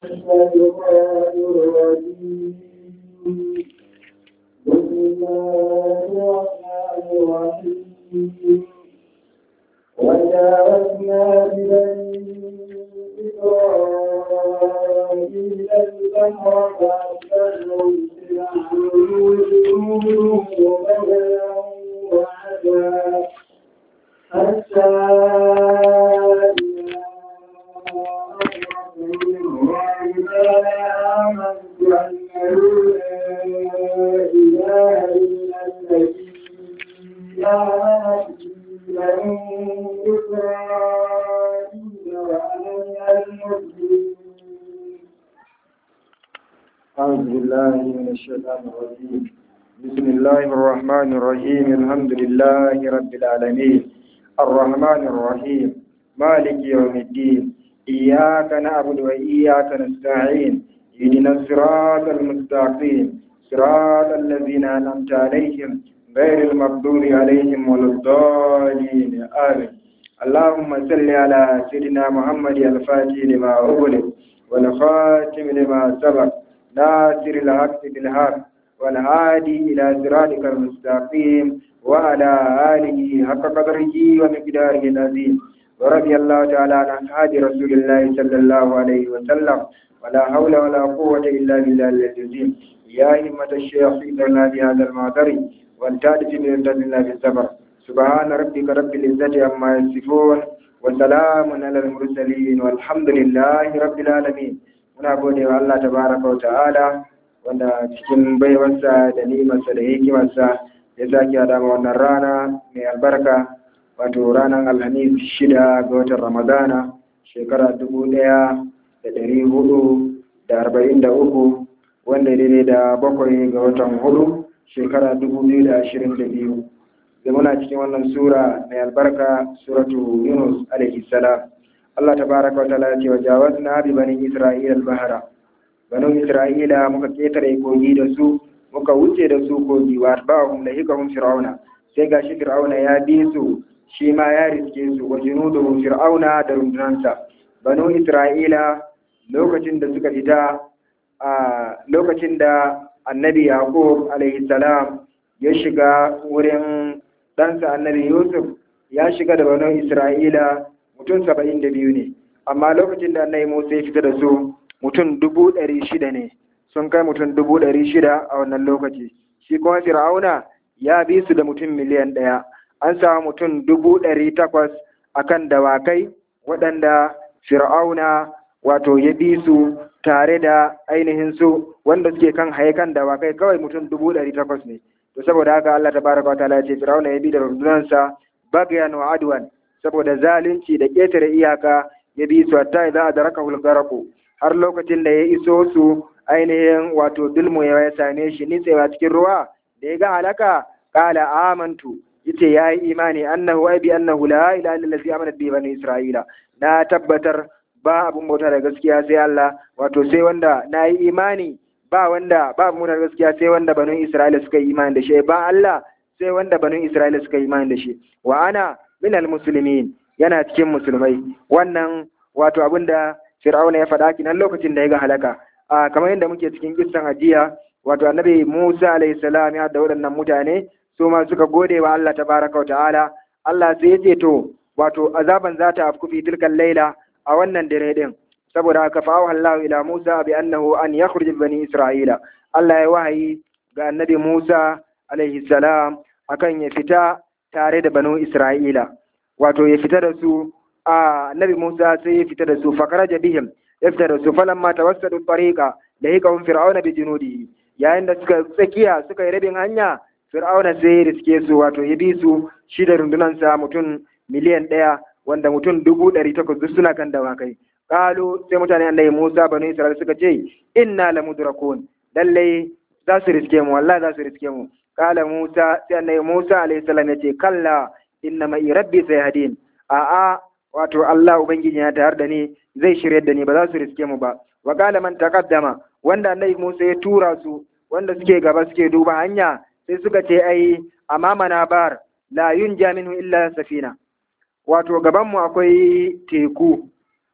الشيطان الرجيم بسم الله الرحمن الرحيم وجاوزنا ببني إسرائيل البحر فأتبعهم فرعون بغيا وعدوا حتى إذا آمنت أنه لا إله إلا الذي آمنت بني إسرائيل وأنا من المسلمين أعوذ بالله من الشيطان الرجيم بسم الله الرحمن الرحيم الحمد لله رب العالمين الرحمن الرحيم مالك يوم الدين إياك نعبد وإياك نستعين اهدنا الصراط المستقيم صراط الذين أنعمت عليهم غير المغضوب عليهم ولا الضالين آمين اللهم صل على سيدنا محمد الفاتح لما أغلق والخاتم لما سبق ناصر الحق بالحق والهادي إلى صراطك المستقيم وعلى آله حق قدره ومقداره العظيم ورضي الله تعالى عن أصحاب رسول الله صلى الله عليه وسلم ولا حول ولا قوة إلا بالله العظيم يا همة الشيخ إذن بهذا المعذر والتالف من الله بالصبر سبحان ربك رب العزة عما يصفون وسلام على المرسلين والحمد لله رب العالمين muna gode wa Allah tabaraka wa ta'ala wanda cikin baiwarsa da ni'imarsa da hikimarsa ya sake hada ma wannan rana mai albarka wato ranar alhamis shida ga watan ramadana shekara dubu ɗaya da ɗari hudu da arba'in da uku wanda daidai da bakwai ga watan hudu shekara dubu biyu da ashirin da biyu da muna cikin wannan sura mai albarka suratu yunus alaihi salam Allah tabaraka wa ta'ala ce wa jawazna bi bani Isra'ila al-bahra banu Isra'ila muka ketare kogi da su muka wuce da su kogi wa atba'ahum lahikahum fir'auna sai gashi fir'auna ya bi su shi ma ya riske su wa junuduhu fir'auna da rundunansa banu Isra'ila lokacin da suka fita a lokacin da annabi Yaqub alaihi salam ya shiga wurin ɗansa annabi Yusuf ya shiga da banu Isra'ila mutum saba'in da biyu ne amma lokacin da annabi musa ya fita da su mutum dubu ɗari shida ne sun kai mutum dubu ɗari shida a wannan lokaci shi kuma fir'auna ya bi su da mutum miliyan ɗaya an samu mutum dubu ɗari takwas a kan dawakai waɗanda fir'auna wato ya bi su tare da ainihin su wanda suke kan haikan dawakai kawai mutum dubu ɗari takwas ne to saboda haka Allah ta baraka wa ta'ala ya ce fir'auna ya bi da rundunansa bagayan wa adwan saboda zalunci da ƙetare iyaka ya bi su hatta idza adraka hulgaraku har lokacin da ya iso su ainihin wato dulmu ya same shi nitsewa cikin ruwa da ya ga halaka qala amantu yace yayi imani annahu ai bi annahu la ilaha illa allazi amana bi bani isra'ila na tabbatar ba abun bauta da gaskiya sai Allah wato sai wanda na yi imani ba wanda ba abun bauta da gaskiya sai wanda banu isra'ila suka yi imani da shi ba Allah sai wanda banu isra'ila suka yi imani da shi wa ana minal musulmin yana cikin musulmai wannan wato abinda fir'auna ya faɗa kinan lokacin da ya ga halaka a kamar yadda muke cikin kissan ajiya wato annabi Musa alayhi salam ya da waɗannan mutane su ma suka gode wa Allah tabaraka wa ta'ala Allah sai ya ce to wato azaban za ta afku fi tilkan laila a wannan dare din saboda haka fa Allah ila Musa bi annahu an yakhruj bani Isra'ila Allah ya wahayi ga annabi Musa alayhi salam akan ya fita tare da banu Isra'ila, wato ya fita da su a Nabi Musa sai ya fita da su fakaraja bihim ya fita da su falan mata wasu da tariƙa da yi kawun fir'auna bi junudi yayin da suka tsakiya suka yi rabin hanya fir'auna sai ya riske su wato ya bi su shi da rundunansa mutum miliyan ɗaya wanda mutum dubu ɗari takwas duk suna kan dawakai ƙalo sai mutane annabi Musa banu Isra'ila suka ce inna lamudrakun lallai za su riske mu wallahi za su riske mu kala Musa sai annabi Musa alaihi salam yace kalla inna mai rabbi sayhadin a a wato Allah ubangiji ya tayar da ni zai shirye da ni ba za su riske mu ba wa kala man taqaddama wanda annabi Musa ya tura su wanda suke gaba suke duba hanya sai suka ce ai amamana bar la yunja minhu illa safina wato gaban mu akwai teku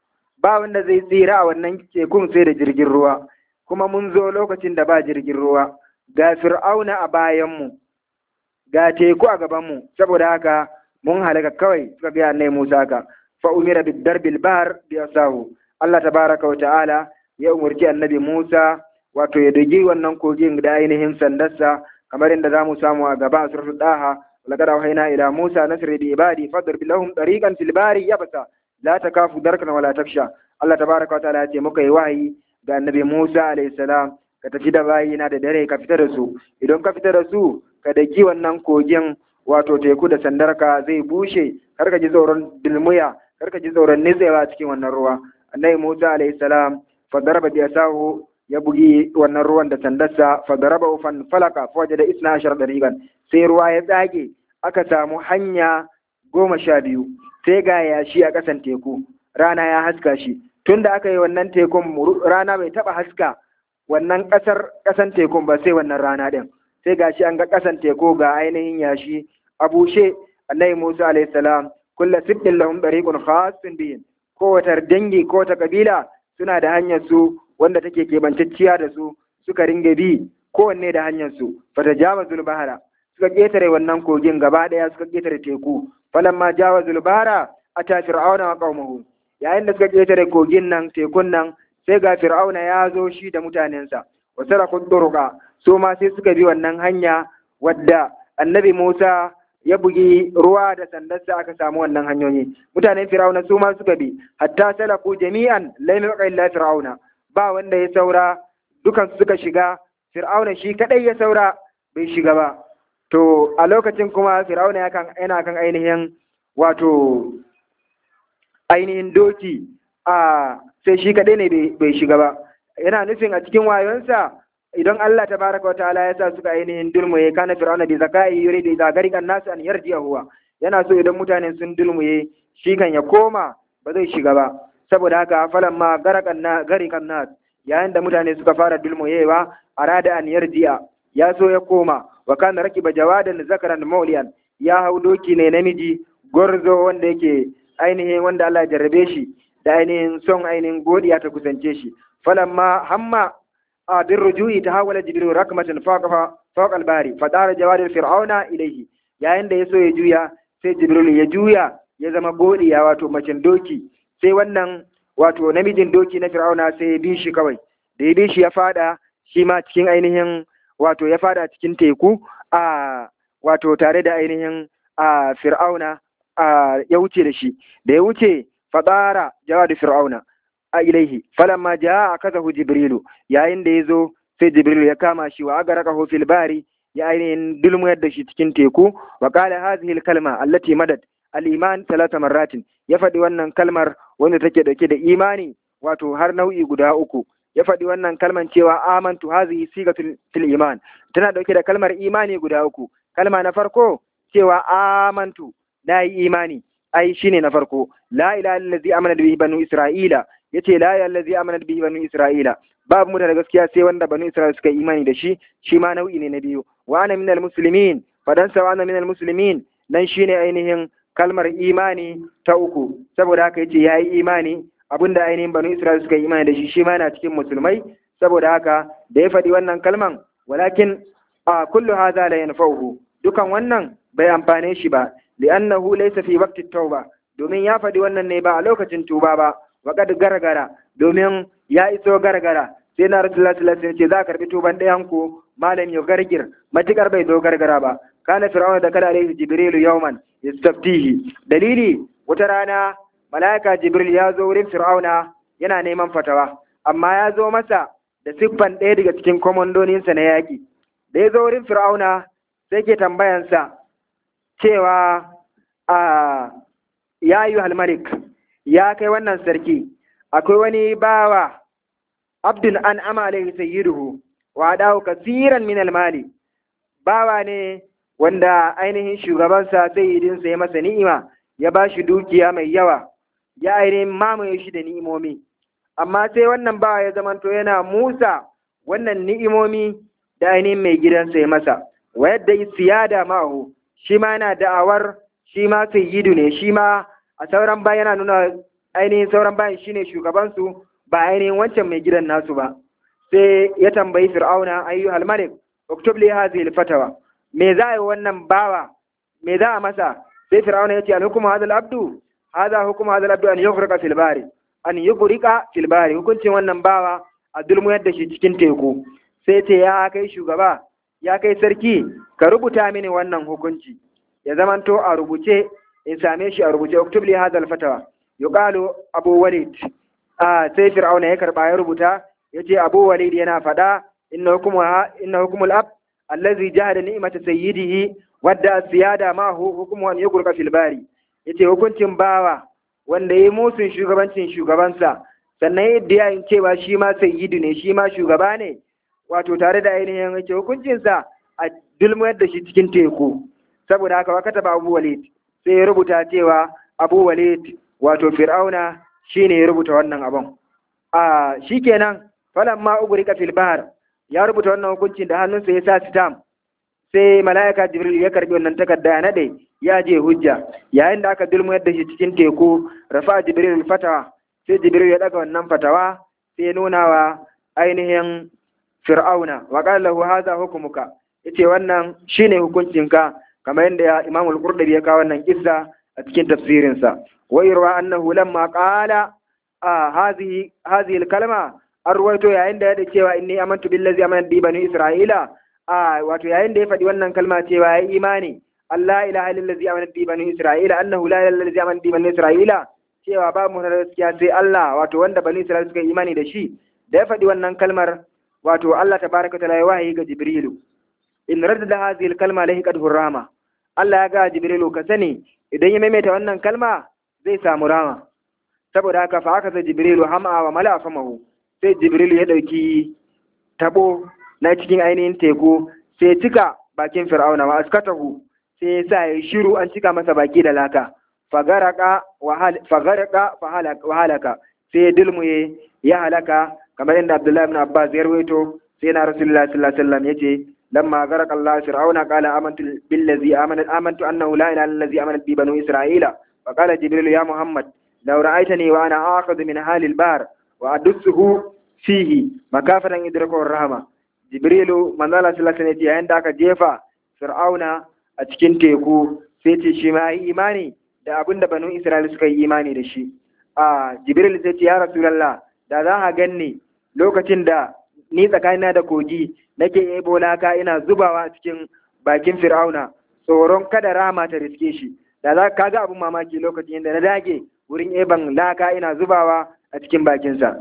ba wanda zai tsira a wannan tekun sai da jirgin ruwa kuma mun zo lokacin da ba jirgin ruwa ga fir'auna a bayanmu ga teku a gabanmu saboda haka mun halaka kawai suka ga annai Musa ka fa umira bid darbil bahr bi asahu Allah tabaraka wa ta'ala ya umurci annabi Musa wato ya dogi wannan kogin da ainihin sandarsa kamar inda zamu samu a gaba a suratul daha laqad awhayna ila Musa nasri bi ibadi fadrib lahum tariqan fil bahri yabsa la takafu darkan wala taksha Allah tabaraka wa ta'ala ya ce muka yi wahayi ga annabi Musa alayhi salam ka tafi da bayina da dare ka fita da su idan ka fita da su ka daki wannan kogin wato teku da sandarka zai bushe kar ka ji tsoron dilmuya kar ka ji tsoron nitsewa cikin wannan ruwa annabi Musa alayhi salam fa daraba bi asahu ya bugi wannan ruwan da sandarsa fa daraba fan falaka fa wajada isna ashar dariqan sai ruwa ya tsage aka samu hanya goma sha biyu sai ga yashi a ƙasan teku rana ya haska shi tunda aka yi wannan tekun rana bai taba haska wannan ƙasar ƙasan tekun ba sai wannan rana ɗin sai gashi an ga ƙasan teku ga ainihin yashi a bushe annabi Musa alayhi salam kulla siddin lahum dariqun khassun bihim kowatar dangi ko ta kabila suna da hanyar su wanda take kebantacciya da su suka ringa bi kowanne da hanyar su fatajawazul bahara suka ketare wannan kogin gaba daya suka ketare teku falamma jawazul bahara ata fir'auna wa qaumahu yayin da suka ketare kogin nan tekun nan sai ga fir'auna ya zo shi da mutanensa wa saraku turuqa su ma sai suka bi wannan hanya wadda annabi Musa ya bugi ruwa da sandarsa aka samu wannan hanyoyi mutanen fir'auna su ma suka bi hatta salaku jami'an lam yaqa illa fir'auna ba wanda ya saura dukan suka shiga fir'auna shi kadai ya saura bai shiga ba to a lokacin kuma fir'auna yana kan ainihin wato ainihin doki a sai shi kadai ne bai shiga ba yana nufin a cikin wayonsa idan Allah tabaraka wa ta'ala ya sa suka ainihin dulmuye kana fir'auna bi zakai yuridu idza garika nasu an yarji'a huwa yana so idan mutane sun dulmuye shi kan ya koma ba zai shiga ba saboda haka falan ma garakan na garikan nas yayin da mutane suka fara dulmuyewa arada an yarji'a ya so ya koma wa kana rakiba jawadan zakaran mauliyan ya hau doki ne namiji gorzo wanda yake ainihin wanda Allah ya jarrabe shi da ainihin son ainihin godiya ta kusance shi falamma hamma a bin rujui ta hawala jibril rakmatan fawqa fawqa al-bari fa dara jawadil fir'auna ilayhi yayin da yaso ya juya sai jibril ya juya ya zama godiya wato macen doki sai wannan wato namijin doki na fir'auna sai ya bi shi kawai da ya bi shi ya fada shi ma cikin ainihin wato ya fada cikin teku a wato tare da ainihin a fir'auna a ya wuce da shi da ya wuce fadara jawadi fir'auna a ilaihi falamma jaa akazahu jibrilu yayin da yazo sai jibrilu ya kama shi wa agarakahu fil bari ya ainihin dulmuyar da shi cikin teku wa qala hadhihi al kalma allati madad al iman talata marratin ya faɗi wannan kalmar wanda take dauke da imani wato har nau'i guda uku ya faɗi wannan kalman cewa amantu hadhihi sigatul fil iman tana dauke da kalmar imani guda uku kalma na farko cewa amantu na yi imani ai shine na farko la ilaha illallazi amana bihi banu isra'ila yace la ilaha illallazi amana bihi banu isra'ila babu mu da gaskiya sai wanda banu isra'ila suka yi imani da shi shi ma nau'i ne na biyu wa ana minal muslimin fadan sa wa ana minal muslimin nan shine ainihin kalmar imani ta uku saboda haka yace yayi imani abinda ainihin banu isra'ila suka yi imani da shi shi ma yana cikin musulmai saboda haka da ya faɗi wannan kalman walakin a kullu hadha la yanfa'uhu dukan wannan bai amfane shi ba li'annahu laysa fi waqti tauba domin ya faɗi wannan ne ba a lokacin tuba ba waqad gargara domin ya iso gargara sai na rasulullahi sallallahu alaihi wasallam ce za a karbi tuban ɗayan ku malam ya gargir matukar bai zo gargara ba kana fir'auna da kada alaihi jibrilu yawman yastaftihi dalili wata rana malaika jibril ya zo wurin fir'auna yana neman fatawa amma ya zo masa da siffan ɗaya daga cikin komandoninsa na yaƙi da ya zo wurin fir'auna sai ke tambayansa cewa a ya yi halmarik ya kai wannan sarki akwai wani bawa abdun an ama alaihi sayyiduhu wa dawo kasiran min almali bawa ne wanda ainihin shugabansa sayyidinsa ya masa ni'ima ya ba shi dukiya mai yawa ya ainihin mamaye shi da ni'imomi amma sai wannan bawa ya zamanto yana musa wannan ni'imomi da ainihin mai gidansa ya masa wa yadda siyada ma'ahu shi ma yana da'awar shi ma sayyidu ne shi ma a sauran ba yana nuna ainihin sauran bayan shine shugabansu ba ainihin wancan mai gidan nasu ba sai ya tambayi fir'auna ayyuhal malik uktub li hadhihi al-fatawa me za a yi wannan bawa me za a masa sai fir'auna ya ce al-hukmu hadha al-abdu hadha hukmu hadha al-abdu an yughrqa fil bari an yughrqa fil bari hukuncin wannan bawa a dulmuyar da shi cikin teku sai ce ya kai shugaba ya kai sarki ka rubuta mini wannan hukunci ya zamanto a rubuce in same shi a rubuce uktub li hadha al-fatawa yuqalu abu walid a sai fir'auna ya karba ya rubuta yace abu walid yana fada inna hukmu inna hukmul ab allazi jahada ni'mata sayyidihi wadda siyada ma hu hukmu an yugurka fil bari yace hukuncin bawa wanda yayi musun shugabancin shugabansa sannan yadda ya cewa shi ma sayyidu ne shi ma shugaba ne wato tare da ainihin yace hukuncinsa a dulmuyar da shi cikin teku saboda haka wakata ba abu walid sai ya rubuta cewa abu walid wato fir'auna shine ya rubuta wannan abun a shikenan falamma ugurika fil bahr ya rubuta wannan hukuncin da hannunsa ya sa stamp sai mala'ika jibril ya karbi wannan takarda ya nade ya je hujja yayin da aka dulmuyar da shi cikin teku rafa jibril fatawa sai jibril ya daga wannan fatawa sai ya nuna wa ainihin fir'auna wa qala lahu hadha hukmuka yace wannan shine hukuncinka kamar yadda imam al-qurtubi ya kawo wannan kissa a cikin tafsirinsa wa irwa annahu lamma qala hadhihi hadhihi al-kalma an ruwaito yayin da ya da cewa inni amantu billazi amana bi bani isra'ila a wato yayin da ya faɗi wannan kalma cewa ya imani Allah ilaha illallazi amana bi bani isra'ila annahu la ilaha illallazi amana bi bani isra'ila cewa ba mu da gaskiya sai Allah wato wanda bani isra'ila suka yi imani da shi da ya faɗi wannan kalmar wato Allah tabaraka taala ya wahayi ga jibrilu in radda hadhihi al-kalma lahiqat hurrama Allah ya ga jibrilu ka sani idan ya maimaita wannan kalma zai samu rama saboda haka fa aka sai jibrilu hama wa mala famahu sai jibril ya ɗauki tabo na cikin ainihin teku sai cika bakin fir'auna wa askatahu sai sa ya shiru an cika masa baki da laka fagaraka wa halaka sai dulmuye ya halaka kamar yadda abdullahi ibn abbas ya rawaito sai na rasulullahi sallallahu alaihi wasallam yace lamma garaka allah fir'auna qala amantu billazi amana amantu annahu la ilaha illa allazi amana bi banu isra'ila fa qala jibril ya muhammad law ra'aytani wa ana akhadhu min halil bahr wa adussuhu fihi makafatan idraku rahama jibrilu manzala sallallahu alaihi yayin da aka jefa fir'auna a cikin teku sai ce shi ma yi imani da abin da banu isra'ila suka yi imani da shi a jibril sai ce ya rasulullah da za a ganni lokacin da ni tsakanina da kogi nake ebo laka ina zubawa a cikin bakin fir'auna tsoron kada rama ta riske shi da za ka ga abin mamaki lokacin da na dage wurin eban laka ina zubawa a cikin bakinsa.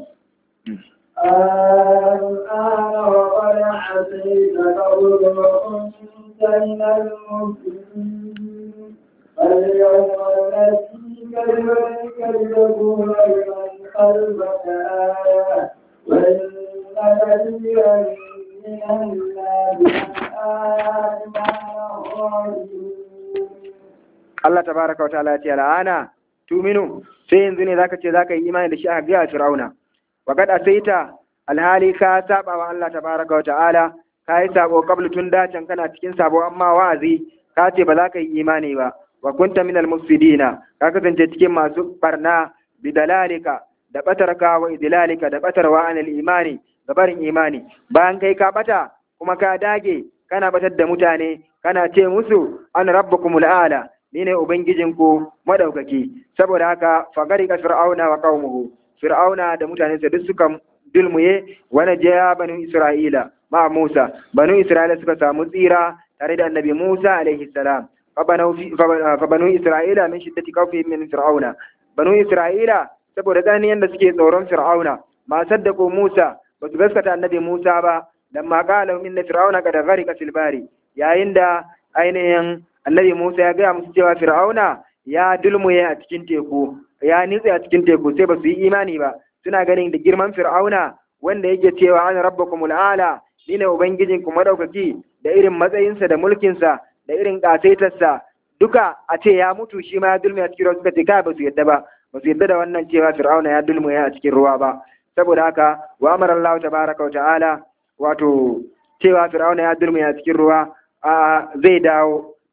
الآن وقد عصيت قبل وكنت من المسلمين فاليوم نأتيك ببدنك لتكون لمن خلفك آية وإن كثيرا من الناس عن آياتنا Allah tabaraka wa ta'ala ya ce al'ana tuminu sai yanzu ne zaka ce zaka yi imani da shi a ga Fir'auna wa kad asaita alhali ka saba wa Allah tabaraka wa ta'ala ka yi sabo qablu tun dacen kana cikin sabo amma wa'azi ka ce ba za ka yi imani ba wa kunta minal mufsidina ka kasance cikin masu barna bidalalika da batarka wa idlalika da batarwa anil imani da barin imani bayan kai ka bata kuma ka dage kana batar da mutane kana ce musu an rabbukumul a'la ni ne ubangijinku madaukaki saboda haka fagari ka fir'auna wa qaumuhu fir'auna da mutanensa duk suka dulmuye wani jaya banu isra'ila ma musa banu isra'ila suka samu tsira tare da annabi musa alaihi salam fa banu isra'ila min shiddati khawfihim min fir'auna banu isra'ila saboda tsananin yadda suke tsoron fir'auna ma saddaqu musa ba su gaskata annabi musa ba lamma qala inna fir'auna qad gharqa fil bari yayin da ainihin annabi Musa ya gaya musu cewa Fir'auna ya dulmuye a cikin teku ya nitse a cikin teku sai ba su yi imani ba suna ganin da girman Fir'auna wanda yake cewa ana rabbakumul ala ni ne ubangijin ku madaukaki da irin matsayinsa da mulkinsa da irin kasaitarsa duka a ce ya mutu shi ma ya dulmuye a cikin ruwa suka ce kai ba su yadda ba ba su yadda da wannan cewa Fir'auna ya dulmuye a cikin ruwa ba saboda haka wa amara Allah tabaraka wa ta'ala wato cewa Fir'auna ya dulmuye a cikin ruwa a zai dawo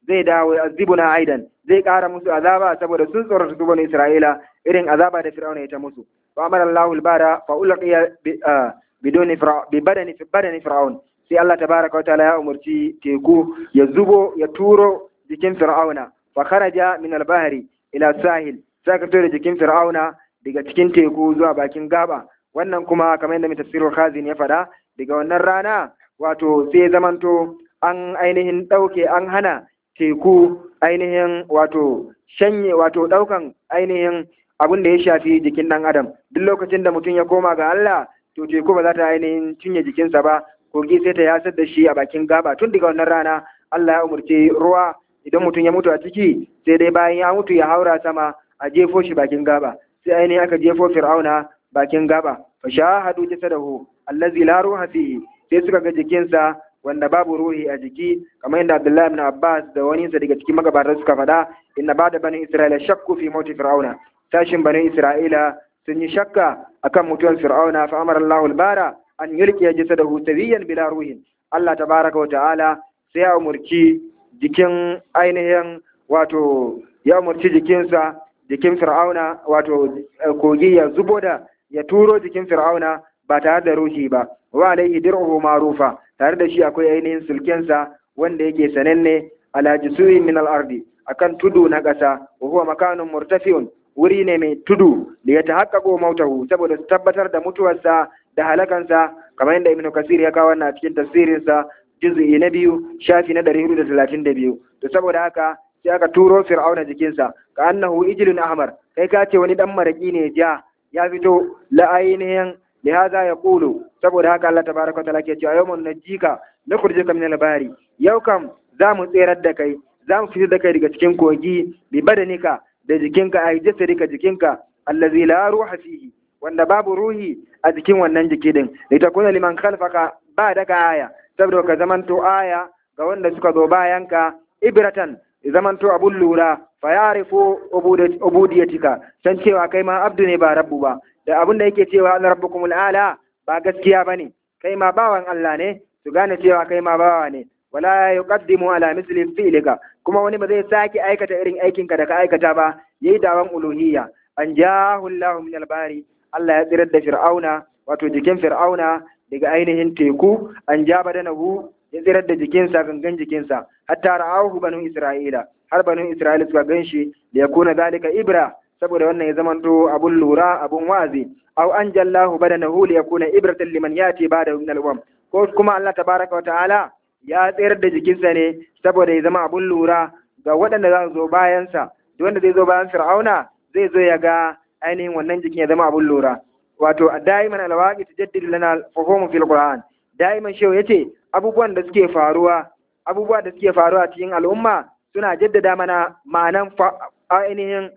zai dawo azibuna aidan zai ƙara musu azaba saboda sun tsorata su bani Isra'ila irin azaba da Fir'auna ya ta musu fa amara Allahu al-bara fa ulqiya bidoni bi badani fi badani fir'aun sai Allah tabaraka wa ta'ala ya umurci teku ya zubo ya turo jikin fir'auna fa kharaja min al-bahri ila sahil sai ka tura jikin fir'auna daga cikin teku zuwa bakin gaba wannan kuma kamar yadda mai tafsirul khazin ya faɗa daga wannan rana wato sai zamanto an ainihin ɗauke an hana teku ainihin wato shanye wato ɗaukan ainihin abin da ya shafi jikin ɗan adam duk lokacin da mutum ya koma ga Allah to teku ba za ta ainihin cinye jikinsa ba kogi sai ta yasar da shi a bakin gaba tun daga wannan rana Allah ya umarci ruwa idan mutum ya mutu a ciki sai dai bayan ya mutu ya haura sama a jefo shi bakin gaba sai ainihin aka jefo fir'auna bakin gaba fa shahadu jasadahu allazi la ruha fihi sai suka ga jikinsa wanda babu ruhi a jiki kamar yadda Abdullahi ibn Abbas da wani sa daga cikin magabatan suka faɗa inna ba'da bani Isra'ila shakku fi mauti fir'auna sashin bani Isra'ila sun yi shakka akan mutuwar fir'auna fa amara Allahu al-bara an yulqiya jasadahu sawiyan bila ruhin Allah tabaraka wa ta'ala sai ya umurci jikin ainihin wato ya umurci jikinsa jikin fir'auna wato kogi ya zubo da ya turo jikin fir'auna ba tare da ruhi ba wa alaihi dir'uhu ma'rufa tare da shi akwai ainihin sulkensa wanda yake sananne ala jisuin min al-ardi akan tudu na ƙasa wa huwa makanun murtafi'un wuri ne mai tudu da ya tahaqqaqo mautahu saboda su tabbatar da mutuwarsa da halakansa kamar yadda ibnu kasir ya kawo wannan a cikin tafsirinsa juz'i na biyu shafi na ɗari hudu da talatin da biyu to saboda haka sai aka turo fir'auna jikinsa ka annahu ijlun ahmar kai ka ce wani dan maraki ne ja ya fito la ainihin lihaza ya kulu saboda haka Allah tabaraka ta'ala ke cewa yawmun najika nukhrijuka min al-bari yau kam za mu tserar da kai za mu fitar da kai daga cikin kogi bi badanika da jikinka ai jasadika jikinka allazi la ruha fihi wanda babu ruhi a jikin wannan jiki din litakuna liman khalfaka ba daga aya saboda ka zamanto aya ga wanda suka zo bayanka ibratan zamanto abun lura fa yarifu ubudiyatika san cewa kai ma abdu ne ba rabbu ba da abin da yake cewa Allah rabbukumul ala ba gaskiya bane kai ma bawan Allah ne su gane cewa kai ma bawa ne wala yuqaddimu ala misli fi'lika kuma wani ba zai sake aikata irin aikinka da ka aikata ba yayi dawan uluhiyya an jahu Allah min albari Allah ya tsirar da fir'auna wato jikin fir'auna daga ainihin teku an ja badanahu ya tsirar da jikinsa gangan jikinsa hatta ra'ahu banu isra'ila har banu isra'ila suka ganshi da yakuna zalika ibra saboda wannan ya zamanto abun lura abun wazi aw anjallahu badanahu li yakuna ibratan liman yati ba'da min al-umam ko kuma Allah tabaraka wa ta'ala ya tsayar da jikinsa ne saboda ya zama abun lura ga waɗanda za su zo bayansa duk wanda zai zo bayan fir'auna zai zo ya ga ainihin wannan jikin ya zama abun lura wato daiman alwaqi tajaddidu lana al-fuhum fil qur'an daiman shehu yace abubuwan da suke faruwa abubuwa da suke faruwa cikin al'umma suna jaddada mana ma'anan ainihin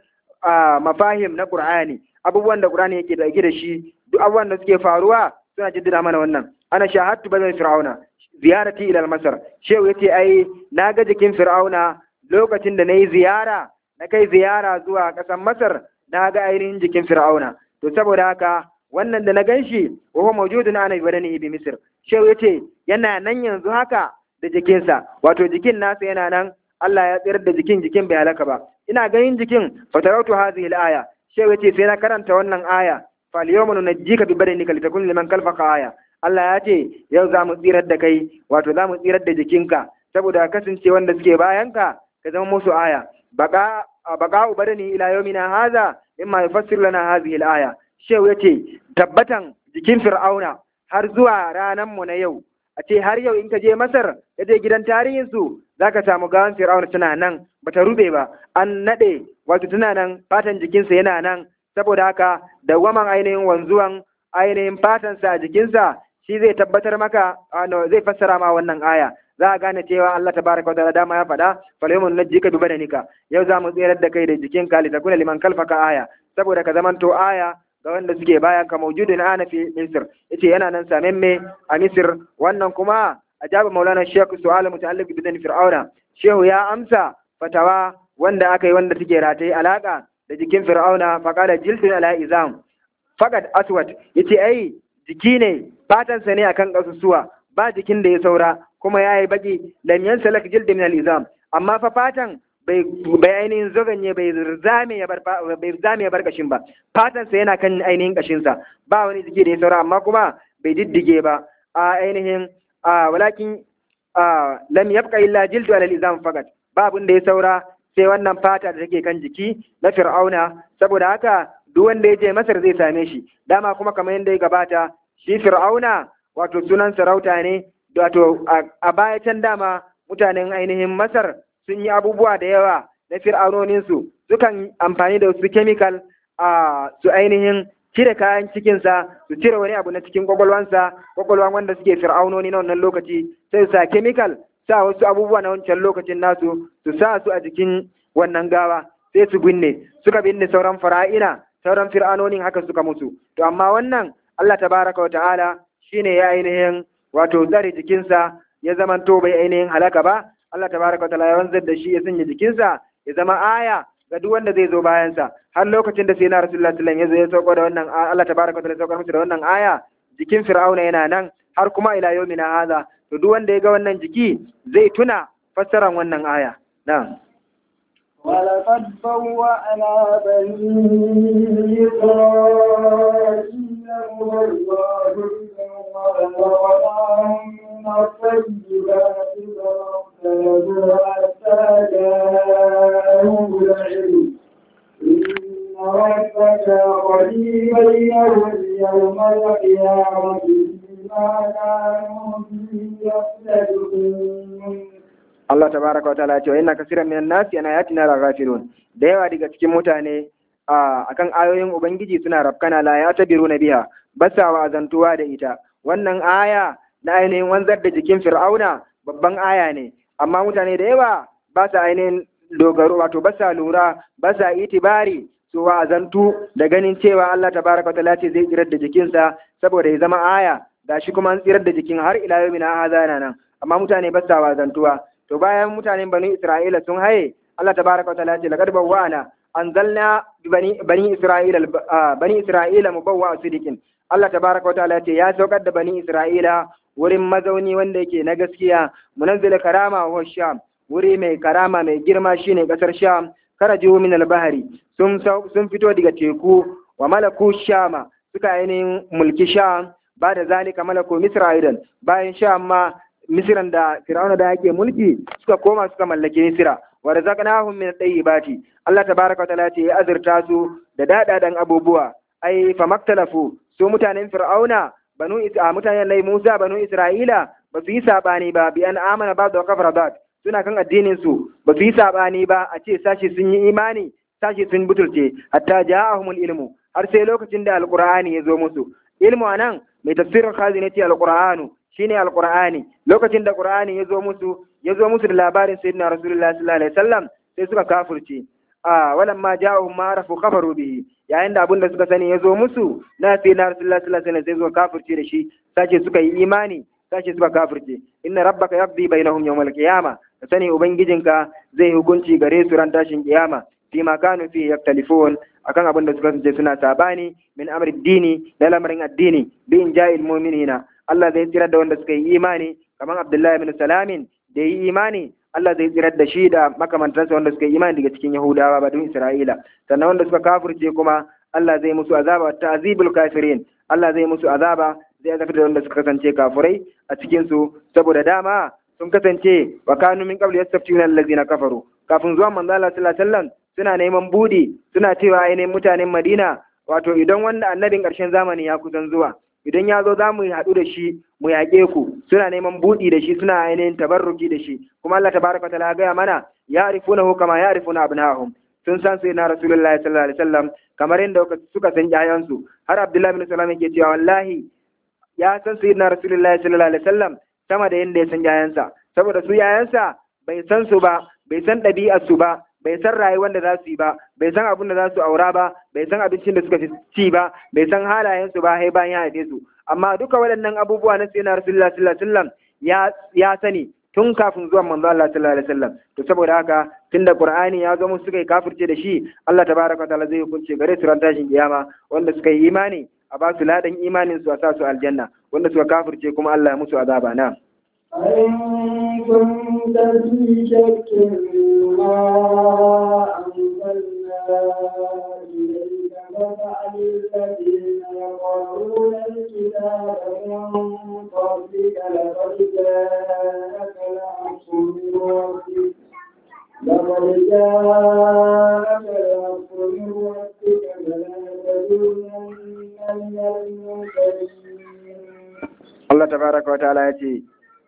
mafahim na qur'ani abubuwan da qur'ani yake da da shi duk abubuwan da suke faruwa suna jaddada mana wannan ana shahadtu bazan fir'auna ziyarati ila masar shehu yace ai na ga jikin fir'auna lokacin da nayi ziyara na kai ziyara zuwa ƙasar masar na ga ainihin jikin fir'auna to saboda haka wannan da na ganshi wa huwa mawjudun ana bi badanihi bi misr shehu yace yana nan yanzu haka da jikinsa wato jikin nasa yana nan Allah ya tsayar da jikin jikin bai halaka ba ina ganin jikin fatarautu hadhihi al-aya shehu yace sai na karanta wannan aya fal yawma nunajjika bi badanika litakun liman kalfaka aya Allah ya ce yau za mu tsirar da kai wato za mu tsirar da jikinka saboda kasance wanda suke bayanka ka zama musu aya baka baka ubadani ila yawmina hadha imma yufassir lana hadhihi al-aya shehu yace tabbatan jikin fir'auna har zuwa ranar mu na yau a ce har yau in ka je masar ka je gidan tarihin su zaka samu gawan fir'auna tana nan bata rube ba an nade wato tana nan fatan jikinsa yana nan saboda haka dawwaman ainihin wanzuwan ainihin fatansa a jikinsa shi zai tabbatar maka zai fassara ma wannan aya za a gane cewa Allah tabaraka wa ta'ala dama ya faɗa falyumun najjika bi badanika yau za mu tsirar da kai da jikinka litakuna liman kalfaka aya saboda ka zamanto aya ga wanda suke bayan ka maujudin ana fi misir yace yana nan samemme a misir wannan kuma ajaba maulana shekhu su'ala muta'alliq bi dan fir'auna shehu ya amsa fatawa wanda aka yi wanda take rataye alaka da jikin fir'auna faqala jildun ala izam faqad aswad yace ai jiki ne fatansa ne akan kasusuwa ba jikin da ya saura kuma ya yi baki lam yansalak jild min al-izam amma fa fatan bai bai ainihin zoganye bai zame ya bar bai zame ya bar kashin ba fatan sa yana kan ainihin kashin sa ba wani jiki da ya saura amma kuma bai diddige ba a ainihin a walakin a lam yabqa illa jildu ala al-izam faqat ba abin da ya saura sai wannan fata da take kan jiki na fir'auna saboda haka duk wanda ya je masar zai same shi dama kuma kamar yadda ya gabata shi fir'auna wato sunan sarauta ne wato a baya can dama mutanen ainihin masar sun yi abubuwa da yawa na fir'aunoninsu sukan amfani da wasu chemical a su ainihin cire kayan cikinsa su cire wani abu na cikin kwakwalwansa kwakwalwan wanda suke fir'aunoni na wannan lokaci sai su sa chemical sa wasu abubuwa na wancan lokacin nasu su sa su a jikin wannan gawa sai su binne suka binne sauran fara'ina sauran fir'anonin haka suka mutu to amma wannan Allah tabaraka wa ta'ala shine ya ainihin wato tsare jikinsa ya zamanto bai ainihin halaka ba Allah tabaraka wa ta'ala ya wanzar da shi ya sanya jikinsa ya zama aya ga duk wanda zai zo bayansa har lokacin da sai na rasulullahi sallallahu alaihi wasallam ya zo ya sauko da wannan Allah tabaraka wa ta'ala ya saukar musu da wannan aya jikin fir'auna yana nan har kuma ila yawmina hadha to duk wanda ya ga wannan jiki zai tuna fassaran wannan aya na'am ولقد بوأنا بني إسرائيل والله ورزقناهم من الطيبات فاختلفوا حتى جاءهم العلم إن ربك قريب بينهم يوم القيامة بما كانوا فيه يختلفون Allah tabaraka wa ta'ala ya ce wa inna kaseeran minan nasi ana yatina la ghafilun da yawa daga cikin mutane a akan ayoyin ubangiji suna rafkana la ya tabiru na biha basa wa azantuwa da ita wannan aya na ainihin wanzar da jikin fir'auna babban aya ne amma mutane da yawa ba sa ainihin dogaro wato ba sa lura ba sa itibari su wa azantu da ganin cewa Allah tabaraka wa ta'ala ce zai tsirar da jikinsa saboda ya zama aya gashi kuma an tsirar da jikin har ila yau mina hazana nan amma mutane ba sa wazantuwa to bayan mutanen bani Isra'ila sun haye Allah tabaraka wa ta'ala ce laqad bawwa'na anzalna bani bani Isra'ila bani Isra'ila mubawwa sidikin Allah tabaraka wa ta'ala ce ya saukar da bani Isra'ila wurin mazauni wanda yake na gaskiya munazzil karama wa sham wuri mai karama mai girma shine kasar sham karaju min al-bahri sun sun fito daga teku wa malaku shama suka ainihin mulki sham ba da zalika malaku misra aidan bayan sham ma misiran da fir'auna da yake mulki suka koma suka mallake misira wa razaqnahum min at-tayyibati Allah tabaraka wa ta'ala ce ya azurta su da dadadan abubuwa ai fa maktalafu su mutanen fir'auna banu isa mutanen lai Musa banu Isra'ila ba su yi sabani ba bi an amana ba da kafara ba suna kan addinin su ba su yi sabani ba a ce sashi sun yi imani sashi sun butulce hatta ja'ahumul ilmu har sai lokacin da alqur'ani ya zo musu ilmu anan mai tafsirin khazinati alqur'anu shine alqur'ani lokacin da qur'ani ya zo musu ya zo musu da labarin sayyidina rasulullahi sallallahu alaihi wasallam sai suka kafirce a walan ma ja'ahum ma arafu kafaru bihi yayin da abinda suka sani ya zo musu na sayyidina rasulullahi sallallahu alaihi wasallam sai suka kafirce da shi sace suka yi imani sace suka kafirce inna rabbaka yaqdi bainahum yawmal qiyamah ka sani ubangijinka zai hukunci gare su ran tashin kiyama fi ma kanu fi yaktalifun akan abin da suka ce suna sabani min amri dini da lamarin addini bi in ja'il mu'minina Allah zai tsirar da wanda suka yi imani kamar Abdullahi bin Salamin da yi imani Allah zai tsirar da shi da makamantansa wanda suka yi imani daga cikin Yahudawa ba don Isra'ila sannan wanda suka kafirce kuma Allah zai musu azaba ta'zibul kafirin Allah zai musu azaba zai azabtar da wanda suka kasance kafirai a cikin su saboda dama sun kasance wa kanu min qabli yastaftiuna allazina kafaru kafin zuwan manzo Allah sallallahu alaihi wasallam suna neman budi suna cewa ainihin mutanen Madina wato idan wanda annabin ƙarshen zamani ya kusan zuwa idan ya zo za mu haɗu da shi mu yaƙe ku suna neman buɗi da shi suna ainihin tabarruki da shi kuma Allah tabaraka ta'ala ya gaya mana ya arifuna hu kama ya arifuna abnahum sun san sai na rasulullahi sallallahu alaihi wasallam kamar yadda suka san ƴaƴansu har abdullahi bin salam yake cewa wallahi ya san sai na rasulullahi sallallahu alaihi wasallam sama da yadda ya san ƴaƴansa saboda su ƴaƴansa bai san su ba bai san ɗabi'ar su ba bai san rayuwar da za su yi ba bai san abin da za su aura ba bai san abincin da suka ci ba bai san halayensu ba sai bayan ya haife su amma duka waɗannan abubuwa na sayyidina rasulullah sallallahu alaihi wasallam ya ya sani tun kafin zuwan manzo Allah sallallahu alaihi wasallam to saboda haka tunda qur'ani ya zo musu suka yi kafirce da shi Allah tabaraka ta'ala zai hukunce gare su ran tashin kiyama wanda suka yi imani a ba su ladan imanin su a sa su aljanna wanda suka kafirce kuma Allah ya musu azaba na فإن كنت في شك ما أنزلنا إليك ففعل الذين يقرؤون الكتاب من قبلك لقد جاءك الحق من ربك لقد جاءك الحق من ربك فلا تكونن من الممتدين Allah tabaraka wa ta'ala ya ce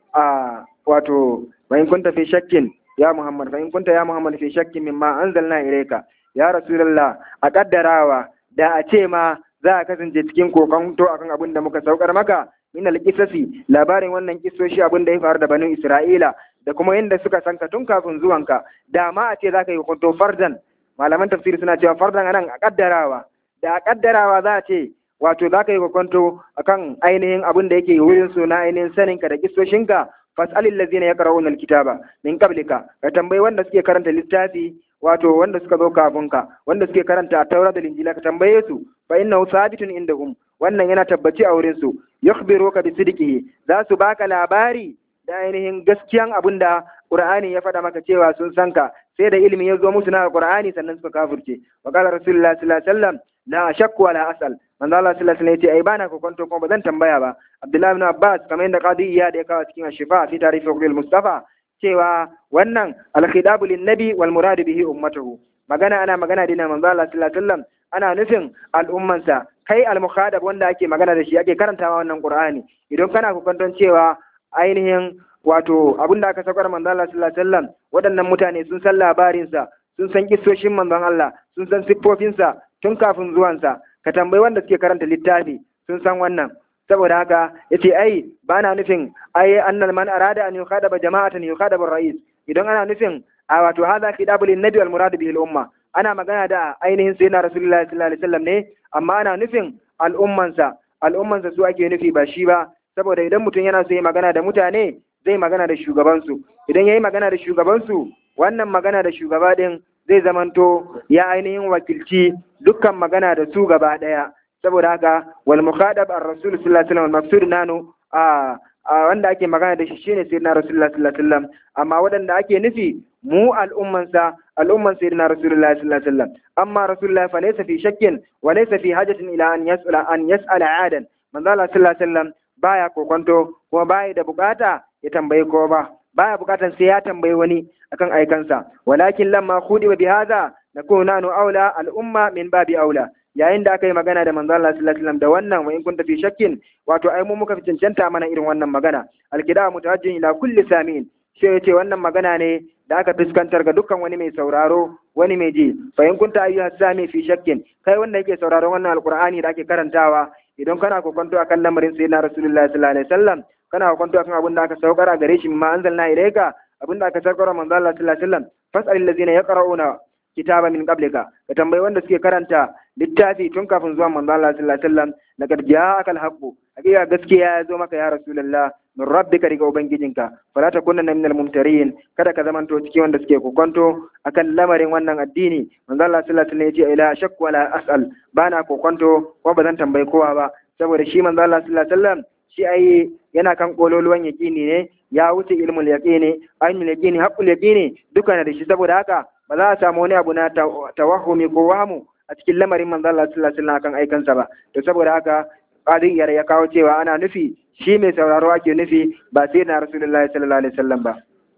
a wato wa in kunta fi shakkin ya Muhammad fa in kunta ya Muhammad fi shakkin mimma anzalna ilayka ya Rasulullah a kaddarawa da a ce ma za a kasance cikin kokonto akan abin da muka saukar maka min al-qisasi labarin wannan kisoshi abin da ya faru da banu Isra'ila da kuma yadda suka sanka tun kafin zuwanka da ma a ce za ka yi hukunto fardan malaman tafsiri suna cewa fardan anan a kaddarawa da a kaddarawa za a ce wato za ka yi kwakwanto akan ainihin abin da yake wurin su na ainihin saninka da kistoshinka fas'alil ladzina yaqra'una alkitaba min qablika ka tambayi wanda suke karanta littafi wato wanda suka zo kafin ka wanda suke karanta taura da linjila ka tambaye su fa innahu sabitun indahum wannan yana tabbaci a wurin su yukhbiruka bi sidqihi za su baka labari da ainihin gaskiyan abin da Qur'ani ya faɗa maka cewa sun san ka sai da ilimi ya zo musu na Qur'ani sannan suka kafirce wa qala rasulullahi sallallahu alaihi wasallam la ashakku wala asal manzo Allah sallallahu alaihi wasallam yace ai bana kokonto kuma bazan tambaya ba Abdullahi ibn Abbas kamar yadda Qadi Iyad ya kawo cikin Shifa fi tarihi Qul Mustafa cewa wannan al-khidabu lin-nabi wal murad bihi ummatuhu magana ana magana dina manzo Allah sallallahu alaihi wasallam ana nufin al'ummansa kai al-mukhadab wanda ake magana da shi ake karantawa wannan Qur'ani idan kana kokonton cewa ainihin wato abin da aka saukar manzo Allah sallallahu alaihi wasallam waɗannan mutane sun san labarinsa sun san kissoshin manzon Allah sun san siffofinsa tun kafin zuwansa ka tambayi wanda suke karanta littafi sun san wannan saboda haka yace ai ba na nufin ai annal man arada an yukhadaba jama'atan yukhadaba rais idan ana nufin a wato hadha khidabul nabi wal murad bihi al umma ana magana da ainihin sayyidina rasulullahi sallallahu alaihi wasallam ne amma ana nufin al'ummansa al'ummansa su ake nufi ba shi ba saboda idan mutum yana so ya magana da mutane zai magana da shugabansu idan ya yi magana da shugabansu wannan magana da shugaba ɗin zai zamanto ya ainihin wakilci dukkan magana da su gaba ɗaya saboda haka wal mukhadab ar rasul sallallahu alaihi wasallam maqsud nanu a wanda ake magana da shi shine sayyidina rasulullah sallallahu alaihi wasallam amma waɗanda ake nufi mu al'ummansa al'umman sayyidina rasulullah sallallahu alaihi wasallam amma rasulullah fa laysa fi shakkin wa laysa fi hajatin ila an yas'ala an yas'ala adan manzo Allah sallallahu alaihi wasallam baya kokonto kuma baya da bukata ya tambayi ko ba baya bukatan sai ya tambayi wani akan aikansa walakin lamma khudi bi hadha nakunu nanu aula al umma min babi aula yayin da aka yi magana da manzo Allah sallallahu alaihi wasallam da wannan wa in kunta fi shakkin wato ai mu muka fi cancanta mana irin wannan magana alkida mutawajjin ila kulli samin sai yace wannan magana ne da aka fuskantar ga dukkan wani mai sauraro wani mai ji fa in kunta ayyuha sami fi shakkin kai wanda yake sauraron wannan alqur'ani da ake karantawa idan kana kokonto akan lamarin sayyidina rasulullahi sallallahu alaihi wasallam kana hukunta akan abin da aka saukar a gare shi ma anzalna ilayka abin da aka saukar manzo Allah sallallahu alaihi wasallam fas'al allazina yaqra'una kitaba min qablika ka tambayi wanda suke karanta littafi tun kafin zuwan manzo Allah sallallahu alaihi wasallam laqad ja'aka al-haqqu hakika gaskiya ya zo maka ya rasulullah min rabbika daga ubangijinka fala takunanna minal mumtarin kada ka zamanto cikin wanda suke kokonto akan lamarin wannan addini manzo Allah sallallahu alaihi wasallam ya ce ila shakku wala as'al bana kokonto ko ba zan tambayi kowa ba saboda shi manzo Allah sallallahu alaihi wasallam shi ai yana kan kololuwan yaƙini ne ya wuce ilmul yaqini ainul yaqini haqqul yaqini duka na da shi saboda haka ba za a samu wani abu na tawahumi ko wahamu a cikin lamarin manzo Allah sallallahu alaihi wasallam kan aikansa ba to saboda haka qadiyar ya kawo cewa ana nufi shi mai sauraro ake nufi ba sai na rasulullahi sallallahu alaihi wasallam ba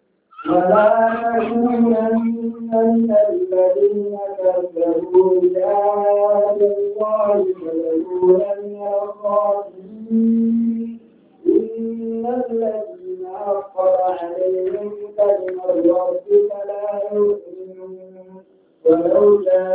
ولا تكونن من الذين كذبوا بآيات الله ويقولن الخاسرين إن الذين حقر عليهم كلمة ربك لا يؤمنون ولو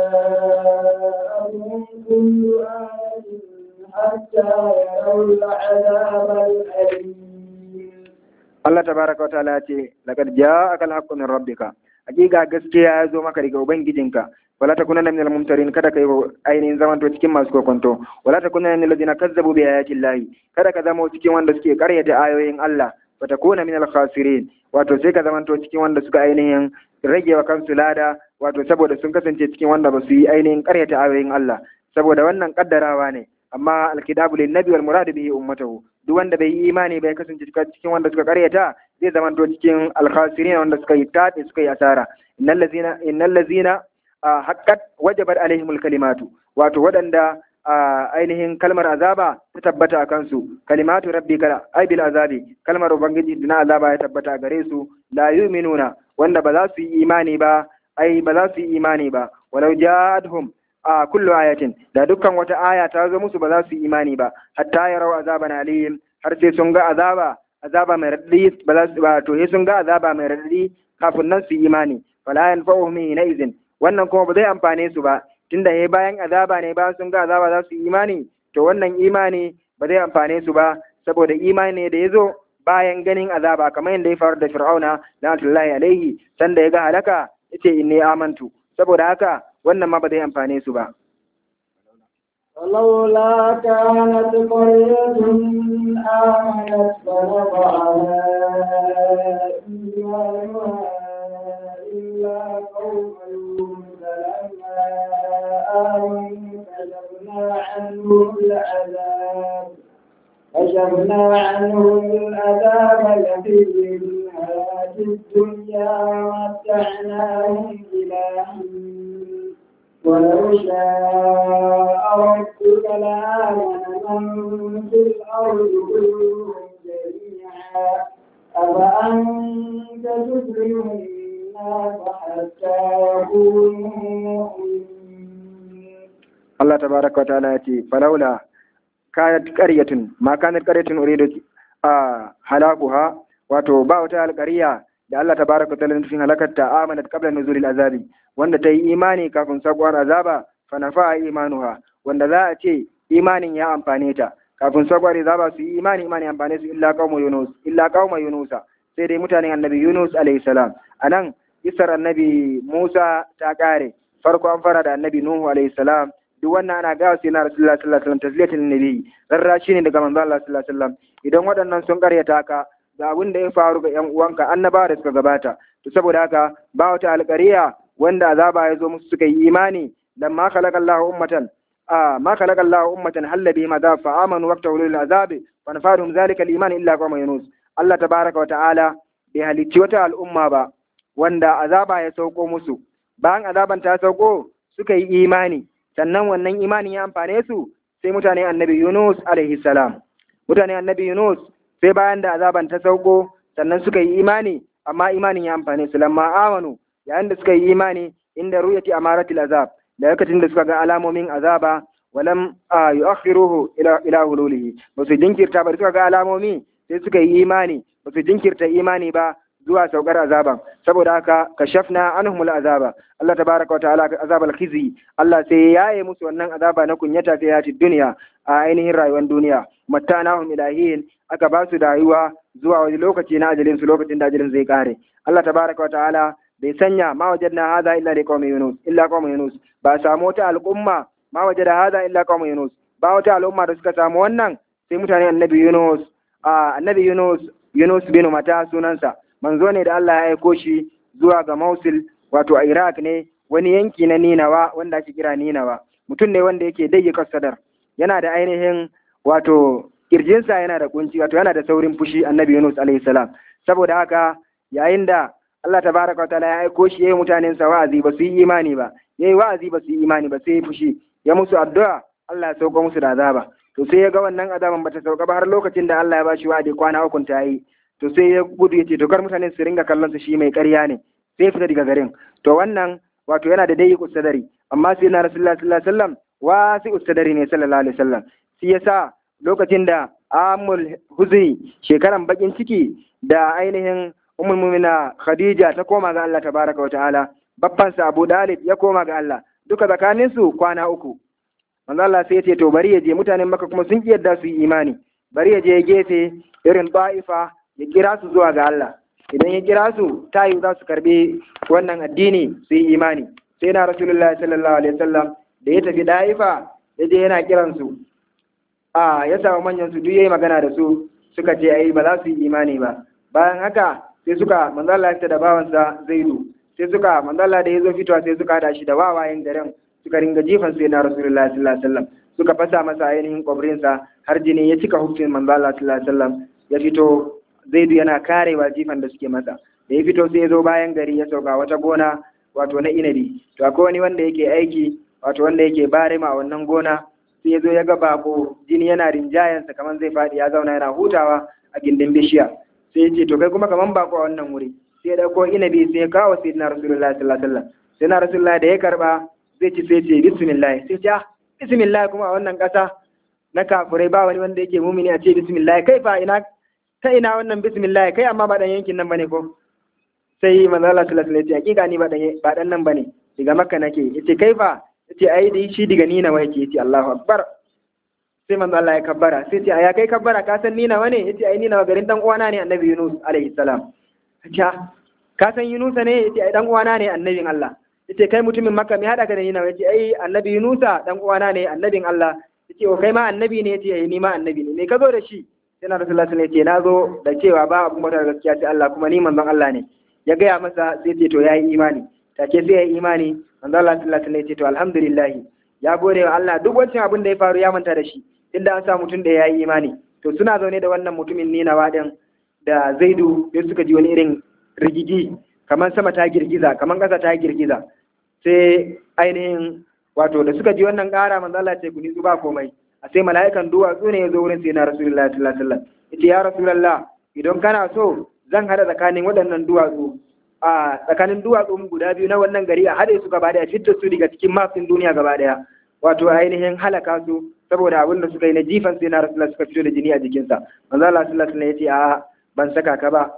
جاءهم كل آية حتى يروا العذاب الأليم Allah tabaraka wataala ya ce laqad ja'aka al-haqqu min rabbika hakika gaskiya ya zo maka daga ubangijinka wala takunanna minal mumtarin kada kai ainihin zamanto cikin masu kokonto wala takunanna minal ladina kazzabu bi ayati llahi kada ka zama cikin wanda suke karyata ayoyin Allah wa takuna minal khasirin wato sai ka zamanto cikin wanda suka ainihin rage wa kansu lada wato saboda sun kasance cikin wanda ba su yi ainihin karyata ayoyin Allah saboda wannan kaddarawa ne amma alkidabu lin nabi wal murad bihi ummatahu duk wanda bai yi imani bai kasance cikin wanda suka karyata zai zama to cikin alkhasirin wanda suka yi tabe suka yi asara innal ladzina innal ladzina haqqat wajabat alaihimul kalimatu wato waɗanda ainihin kalmar azaba ta tabbata a kansu kalimatu rabbika ay bil azabi kalmar ubangiji na azaba ya tabbata gare su la yu'minuna wanda ba za su yi imani ba ai ba za su yi imani ba walau ja'adhum a kullu ayatin da dukkan wata aya ta zo musu ba za su yi imani ba hatta yarau azaban alim har sai sun ga azaba azaba mai radadi ba za su ba to sai sun ga azaba mai radadi kafin nan su yi imani fala yanfa'uhum hina izin wannan kuma ba zai amfane su ba tunda he bayan azaba ne ba sun ga azaba za su yi imani to wannan imani ba zai amfane su ba saboda imani ne da ya zo bayan ganin azaba kamar yadda ya faru da fir'auna la'atullahi alaihi sanda ya ga halaka yace inni amantu saboda haka wannan ma ba zai amfane su ba ولولا كانت قرية آمنت فنفعها إيمانها إلا قوم يونس لما آمنوا كشفنا عنهم العذاب كشفنا عنهم العذاب الذي في الحياة الدنيا ومتعناهم إلى حين ولو شاء ربك لآمن من في الأرض كلهم جميعا أفأنت تكرم الناس حتى يكونوا مؤمنين Allah tabaraka wa ta'ala yace falaula kanat qaryatun ma kanat qaryatun uridu a halakuha wato ba wata alƙarya da Allah tabaraka wa ta'ala nufin halakarta amanat qabla nuzulil azabi wanda ta yi imani kafin sabuwar azaba fa nafa imanuha wanda za a ce imanin ya amfane ta kafin sabuwar azaba su yi imani imani amfane su illa qauma yunus illa qauma yunusa sai dai mutanen annabi yunus alayhi salam anan isar annabi musa ta kare farko an fara da annabi nuhu alayhi salam duk wannan ana gawa sai na rasulullah sallallahu alaihi wasallam tasliyatul nabi rarrashi ne daga manzo Allah sallallahu alaihi wasallam idan waɗannan sun karyata ka ga abin da ya faru ga ƴan uwanka annabawa da suka gabata to saboda haka ba wata alƙariya wanda azaba ya zo musu suka yi imani dan ma khalaqallahu ummatan a ma khalaqallahu ummatan halla bihim adab fa amanu waqta ulul azabi fa nafadhum zalika al-iman illa qawma yunus Allah tabaraka wa ta'ala bai halicci wata al'umma ba wanda azaba ya sauko musu bayan azaban ta sauko suka yi imani sannan wannan imanin ya amfane su sai mutane annabi Yunus alaihi salam mutane annabi Yunus sai bayan da azaban ta sauko sannan suka yi imani amma imanin ya amfane su lamma amanu yayin da suka yi imani inda ruyati amaratil azab da lokacin da suka ga alamomin azaba walam yu'akhiruhu ila ila hululihi ba su jinkirta ba suka ga alamomi sai suka yi imani ba su jinkirta imani ba zuwa saukar azaban saboda haka kashafna anhumul azaba Allah tabaraka wa ta'ala azabal khizi Allah sai ya yaye musu wannan azaba na kunyata fi hayatid dunya a ainihin rayuwar duniya mattanahum ilahin aka ba su rayuwa zuwa wani lokaci na ajalin su lokacin da ajalin zai kare Allah tabaraka wa ta'ala bai sanya ma wajadna hadha illa li qaumi yunus illa qaumi yunus ba samu wata al'umma ma wajada hadha illa qaumi yunus ba wata al'umma da suka samu wannan sai mutane annabi yunus a annabi yunus yunus bin mata sunansa manzo ne da Allah ya aiko shi zuwa ga Mosul wato a Iraq ne wani yanki na Ninawa wanda ake kira Ninawa mutum ne wanda yake dayyaka sadar yana da ainihin wato kirjinsa yana da kunci wato yana da saurin fushi annabi Yunus alaihi salam saboda haka yayin da Allah tabaraka wataala ya aiko shi yayi mutanen sa wa'azi ba su yi imani ba yayi wa'azi ba su yi imani ba sai fushi ya musu addu'a Allah ya sauko musu da azaba to sai ya ga wannan azaban bata sauka ba har lokacin da Allah ya bashi wa'adi kwana uku ta yi to sai ya gudu ya ce to kar mutane su ringa kallon su shi mai ƙarya ne sai ya fita daga garin to wannan wato yana da dai ustadari amma sai na rasulullahi sallallahu alaihi wasallam wa sai ustadari ne sallallahu alaihi wasallam shi yasa lokacin da amul huzni shekaran bakin ciki da ainihin ummul mu'mina khadija ta koma ga Allah tabaraka wa ta'ala babban sa Abu Dalib ya koma ga Allah duka tsakanin su kwana uku manzo Allah sai ya ce to bari ya je mutanen Makka kuma sun kiyarda su yi imani bari ya je gefe irin Ba'ifa ya kira su zuwa ga Allah idan ya kira su ta yi za su karbi wannan addini su yi imani sai na rasulullahi sallallahu alaihi wasallam da ya tafi da'ifa ya je yana kiran su a ya samu manyan su duk yayi magana da su suka ce ai ba za su yi imani ba bayan haka sai suka manzo Allah ya da bawansa Zaidu sai suka manzo Allah da ya zo fitowa sai suka hada shi da wawayen garin suka ringa jifan sai na rasulullahi sallallahu alaihi wasallam suka fasa masa ainihin kwabrinsa har jini ya cika hufin manzo Allah sallallahu alaihi wasallam ya fito zaidu yana karewa jifan da suke masa da ya fito sai ya zo bayan gari ya sauka wata gona wato na inabi to akwai wani wanda yake aiki wato wanda yake barema a wannan gona sai ya zo ya ga bako jini yana rinjayensa kamar zai faɗi ya zauna yana hutawa a gindin bishiya sai ya ce to kai kuma kamar bako a wannan wuri sai ya dauko inabi sai ya kawo sai na rasulullahi sallallahu alaihi wasallam sai na rasulullahi da ya karba zai ci sai ce bismillah sai ce ah bismillah kuma a wannan ƙasa na kafurai ba wani wanda yake mumini a ce bismillah kai fa ina ta ina wannan bismillah kai amma ba dan yankin nan bane ko sai manzo Allah sallallahu alaihi wasallam ya ce hakika ni ba dan ba dan nan bane daga makka nake yace kai fa yace ai dai shi daga nina wai yake yace Allahu akbar sai manzo Allah ya kabbara sai ce aya kai kabbara ka san nina wane yace ai nina garin dan uwana ne annabi Yunus alaihi salam kace ka san Yunus ne yace ai dan uwana ne annabin Allah yace kai mutumin makka me hada ka da nina yace ai annabi Yunus dan uwana ne annabin Allah yace o kai ma annabi ne yace ai ni ma annabi ne me ka zo da shi sai na rasulullah sallallahu alaihi wasallam na zo da cewa ba abu mata gaskiya sai Allah kuma ni manzon Allah ne ya gaya masa sai ce to yayi imani take sai yayi imani manzon Allah sallallahu alaihi wasallam ya ce to alhamdulillah ya gode wa Allah duk wancan abin da ya faru ya manta da shi inda an sa mutum da yayi imani to suna zaune da wannan mutumin ne na wadan da Zaidu sai suka ji wani irin rigigi kamar sama ta girgiza kamar ƙasa ta girgiza sai ainihin wato da suka ji wannan ƙara manzo Allah ya ce ku ni ba komai a sai mala'ikan duwatsu ne ya zo wurin sai na rasulullahi sallallahu alaihi wasallam yace ya rasulullah idan kana so zan hada tsakanin waɗannan duwatsu a tsakanin duwatsu guda biyu na wannan gari a haɗe su gaba daya fitta su daga cikin mafin duniya gaba daya wato ainihin halaka su saboda abin da suka yi na jifan sai na rasulullah suka fito da jini a jikinsa manzo Allah sallallahu alaihi wasallam yace a ban saka ka ba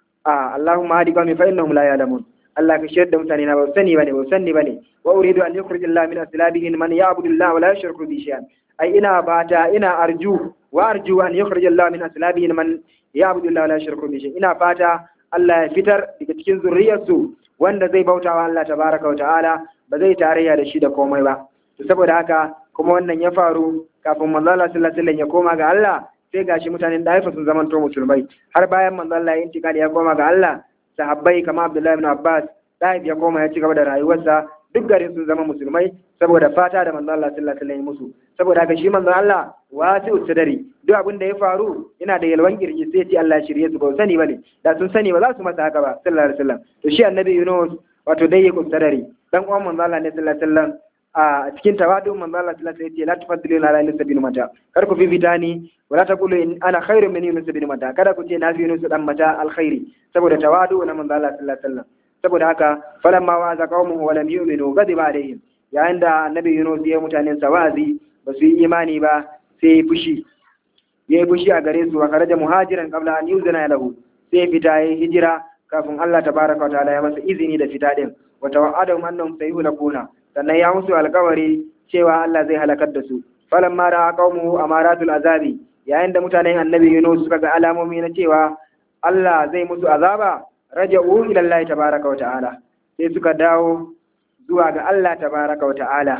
a Allahumma hadi qawmi fa innahum la ya'lamun Allah ka shirya da mutane na ba sani bane ba sani bane wa uridu an yukhrij Allah min aslabihim man ya'budu Allah wa la yushriku bi shay'an ai ina bata ina arju wa arju an yukhrij Allah min aslabihim man ya'budu Allah wa la yushriku bi shay'an ina fata Allah ya fitar daga cikin zurriyarsu wanda zai bautawa Allah tabaraka wa ta'ala ba zai tarayya da shi da komai ba to saboda haka kuma wannan ya faru kafin manzo Allah sallallahu alaihi wasallam ya koma ga Allah sai gashi mutanen Daifa sun zamanto musulmai har bayan manzo Allah ya intikali ya koma ga Allah sahabbai kamar Abdullahi ibn Abbas Daif ya koma ya ci gaba da rayuwarsa duk garin sun zama musulmai saboda fata da manzo Allah sallallahu alaihi wasallam musu saboda haka shi manzo Allah wasi'u sadari duk abin da ya faru yana da yalwan kirji sai ce Allah shirye su ba sani bane da sun sani ba za su masa haka ba sallallahu alaihi wasallam to shi annabi Yunus wato dai yake sadari dan uwan manzo Allah ne sallallahu alaihi wasallam a cikin tawadu manzo Allah sallallahu alaihi wasallam ya ce la tufaddilu ala Yunus bin mata kar ku fifita ni wala taqulu in ana khairu min Yunus bin mata kada ku ce na fi Yunus dan mata alkhairi saboda tawadu na manzo Allah sallallahu alaihi wasallam saboda haka falamma wa'aza qaumuhu wa lam yu'minu ghadiba alaihim yayin da annabi Yunus ya mutanen sa wa'azi ba su yi imani ba sai ya fushi ya yi fushi a gare su wa kharaja muhajiran qabla an yuzana lahu sai ya fita ya hijira kafin Allah tabaraka wa ta'ala ya masa izini da fita din wa tawa'adahum annahum sayuhlakuna sannan ya musu alkawari cewa Allah zai halakar da su falamma ra'a qaumuhu amaratul azabi yayin da mutanen annabi Yunus suka ga alamomi na cewa Allah zai musu azaba raja'u ila Allah tabaraka wa ta'ala sai suka dawo zuwa ga Allah tabaraka wa ta'ala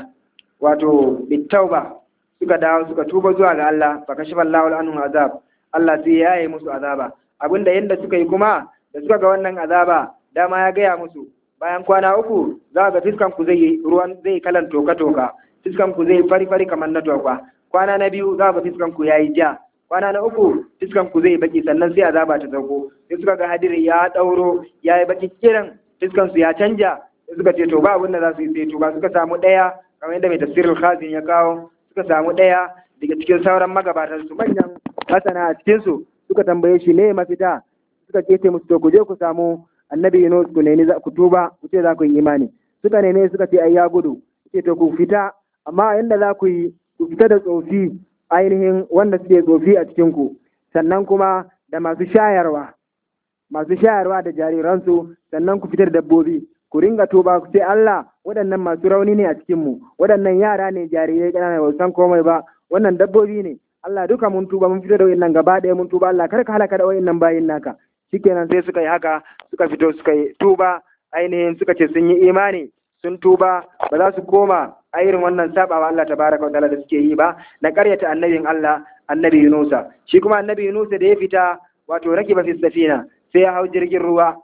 wato bitauba suka dawo suka tuba zuwa ga Allah fa kashifa Allahu anhum azab Allah sai ya yi musu azaba abinda yanda suka yi kuma da suka ga wannan azaba dama ya gaya musu bayan kwana uku za ga fiskan ku zai ruwan zai kalan toka toka fiskan ku zai fari fari kamar na toka kwana na biyu za ga fiskan ku yayi ja kwana na uku fiskan ku zai baki sannan sai azaba ta sauko sai suka ga hadiri ya dauro ya yi baki kiran fiskan su ya canja sai suka ce to ba abin da za su yi sai to ba suka samu daya kamar yadda mai tafsirul khazin ya kawo suka samu daya daga cikin sauran magabatan su manyan masana a cikin su suka tambaye shi ne mafita suka ce musu to ku je ku samu annabi Yunus ku nemi ku tuba ku ce za ku yi imani suka neme suka ce ai ya gudu ce to ku fita amma inda za ku yi ku fita da tsofi ainihin wanda suke tsofi a cikin ku sannan kuma da masu shayarwa masu shayarwa da jariransu sannan ku fitar dabbobi ku ringa tuba ku ce Allah waɗannan masu rauni ne a cikin mu waɗannan yara ne jarirai ƙanana ba san komai ba wannan dabbobi ne Allah duka mun tuba mun fitar da wayannan gaba ɗaya mun tuba Allah kar ka halaka da wayannan bayin naka shikenan sai suka yi haka suka fito suka yi tuba ainihin suka ce sun yi imani sun tuba ba za su koma a irin wannan sabawa Allah tabaraka wa ta'ala da suke yi ba na karyata annabin Allah annabi Yunusa shi kuma annabi Yunusa da ya fita wato rakiba fi safina sai ya hau jirgin ruwa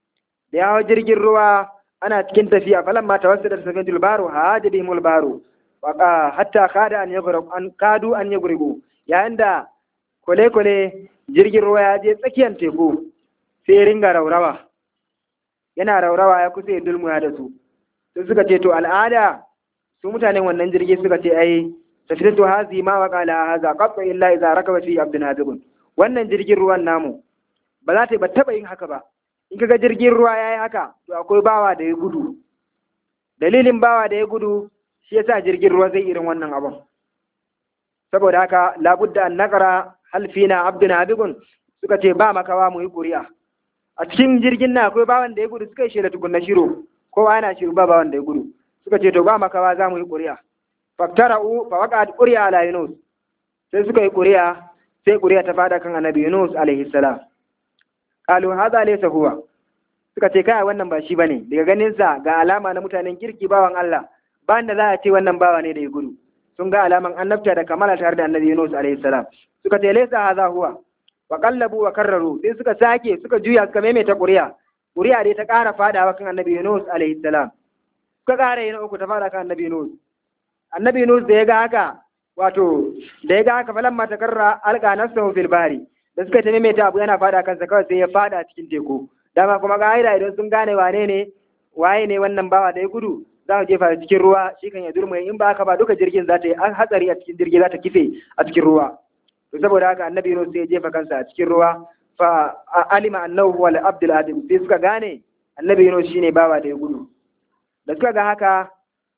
da ya hau jirgin ruwa ana cikin tafiya falan ma tawassada safinatul baru hajabihimul baru hatta kada an yaghrib an kadu an yaghribu yayin da kwale-kwale jirgin ruwa ya je tsakiyar teku sai ringa raurawa yana raurawa ya kusa ya dulmuya da su sai suka ce to al'ada su mutanen wannan jirgi suka ce ai tafitatu hazi ma wa qala haza qatta illa idza rakaba fi abdun hadibun wannan jirgin ruwan namu ba za ta ba taba yin haka ba in kaga jirgin ruwa yayi haka to akwai bawa da ya gudu dalilin bawa da ya gudu shi yasa jirgin ruwa zai irin wannan abun saboda haka labudda an naqara hal fina abdun habibun suka ce ba makawa mu yi ƙuri'a a cikin jirgin na akwai bawan da ya gudu suka yi shela tukunna shiro kowa yana shiru ba bawan da ya gudu suka ce to ba makawa za mu yi ƙuri'a faktara'u fa waqa'at ƙuri'a ala yunus sai suka yi ƙuri'a sai ƙuri'a ta fada kan annabi yunus alaihi salam qalu hadha laysa huwa suka ce kai wannan ba shi bane daga ganin sa ga alama na mutanen kirki bawan Allah ba da za a ce wannan bawa ne da ya gudu sun ga alaman annabta da kamala tare da annabi Yunus alaihi salam suka ce laysa hadha huwa wa qallabu wa karraru sai suka sake suka juya suka maimaita ƙuri'a ƙuri'a dai ta ƙara fadawa kan annabi Yunus alaihi salam suka ƙara yin uku ta fada kan annabi Yunus annabi Yunus da ya ga haka wato da ya ga haka falamma takarra alqa nafsuhu fil bahri da suka ta maimaita abu yana fada kansa kawai sai ya fada cikin teku dama kuma ka'ida idan sun gane wane ne waye ne wannan bawa da ya gudu za mu jefa cikin ruwa shi kan ya durmai in ba haka ba duka jirgin za ta yi hatsari a cikin jirgi za ta kife a cikin ruwa to saboda haka annabi Yunus sai ya jefa kansa a cikin ruwa fa alima annahu wal abdul adim sai suka gane annabi Yunus shine bawa da ya gudu da suka ga haka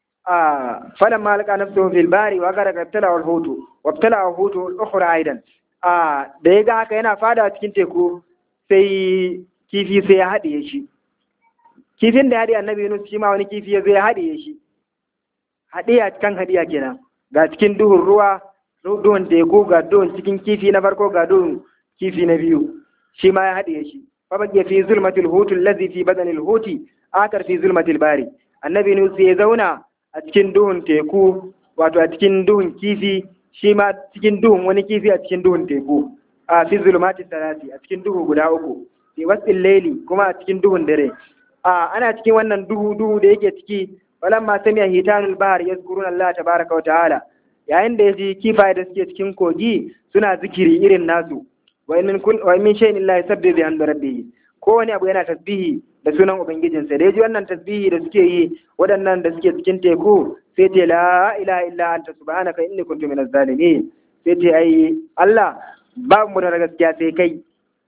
a falan malaka nafsuhu fil bari wa gara qabtala wal hutu wa qabtala al hutu al ukhra aidan a da ya ga haka yana fada cikin teku sai kifi sai ya haɗiye shi kifin da ya haɗe annabi Yunus shi ma wani kifi ya zo ya haɗiye shi haɗiya kan haɗiya kenan ga cikin duhun ruwa duhun teku ga duhun cikin kifi na farko ga duhun kifi na biyu shi ma ya haɗiye shi fa baqiya fi zulmatil hutu allazi fi badanil huti akar fi zulmatil bari annabi Yunus ya zauna a cikin duhun teku wato a cikin duhun kifi shi ma cikin duhun wani kifi a cikin duhun teku a fi zulmatil salati a cikin duhu guda uku fi wasil laili kuma a cikin duhun dare a ana cikin wannan duhu duhu da yake ciki walamma sami'a hitanul bahar yazkuruna Allah tabaraka wa ta'ala yayin da yaji kifaye da suke cikin kogi suna zikiri irin nasu wa min kun wa min shay'in illa yusabbihu bi hamdi rabbih ko wani abu yana tasbihi da sunan ubangijinsa da yaji wannan tasbihi da suke yi waɗannan da suke cikin teku sai ce la ilaha illa anta subhanaka inni kuntu minaz zalimin sai ce ai Allah babu mu da gaskiya sai kai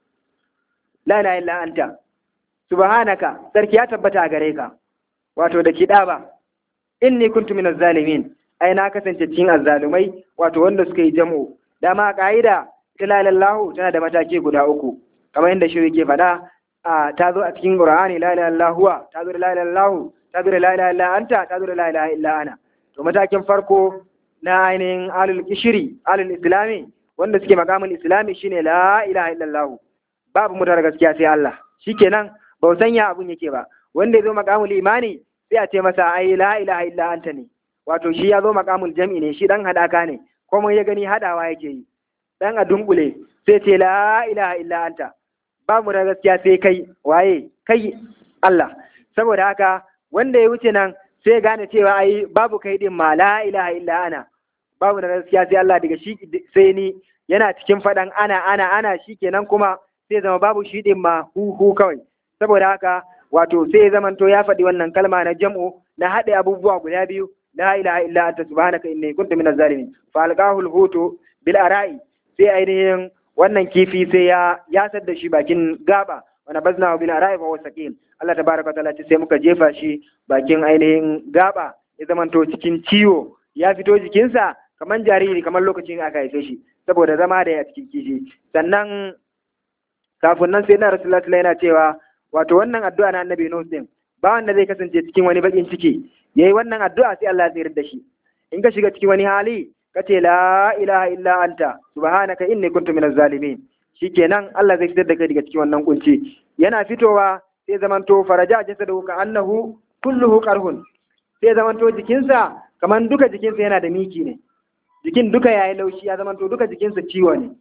la ilaha illa anta subhanaka sarki ya tabbata a gare ka wato da kiɗa ba inni kuntu minaz zalimin ai na kasance cikin azzalumai wato wanda suka yi jam'u dama a ka'ida ta lalallahu tana da mataki guda uku kamar yadda shi yake faɗa a ta zo a cikin qur'ani la ilaha illa huwa ta zo da la ilaha illahu ta zo da la ilaha illa anta ta zo da la ilaha illa ana to matakin farko na ainihin alul kishiri alul islami wanda suke makamin islami shine la ilaha illallah babu mutar gaskiya sai Allah shikenan ba san ya abun yake ba wanda ya zo makamul imani sai a ce masa ai la ilaha illa anta ne wato shi ya zo makamul jam'i ne shi dan hadaka ne kuma ya gani hadawa yake yi dan a dunkule sai ce la ilaha illa anta babu da gaskiya sai kai waye kai Allah saboda haka wanda ya wuce nan sai gane cewa ai babu kai din ma la ilaha illa ana babu da gaskiya sai Allah daga shi sai ni yana cikin faɗan ana ana ana shikenan kuma sai zama babu shi din ma hu hu kawai saboda haka wato sai zamanto ya faɗi wannan kalma na jam'u na haɗe abubuwa guda biyu la ilaha illa anta subhanaka inni kuntu minaz zalimin fa alqahu hutu bil ara'i sai ainihin wannan kifi sai ya yasar da shi bakin gaba wa nabazna bil ara'i fa huwa saqil Allah tabaraka wa ta'ala sai muka jefa shi bakin ainihin gaba ya zamanto cikin ciwo ya fito jikinsa kamar jariri kamar lokacin aka haife shi saboda zama da ya cikin kishi sannan kafin nan sai na rasulullahi sallallahu yana cewa wato wannan addu'a na annabi Nuh din ba wanda zai kasance cikin wani bakin ciki yayi wannan addu'a sai Allah ya tsira da shi in ka shiga cikin wani hali ka ce la ilaha illa anta subhanaka inni kuntu minaz zalimin shikenan Allah zai fitar da kai daga cikin wannan kunci yana fitowa sai zamanto faraja jasadu ka annahu kulluhu qarhun sai zamanto jikinsa kamar duka jikinsa yana da miki ne jikin duka yayi laushi ya zamanto duka jikinsa ciwo ne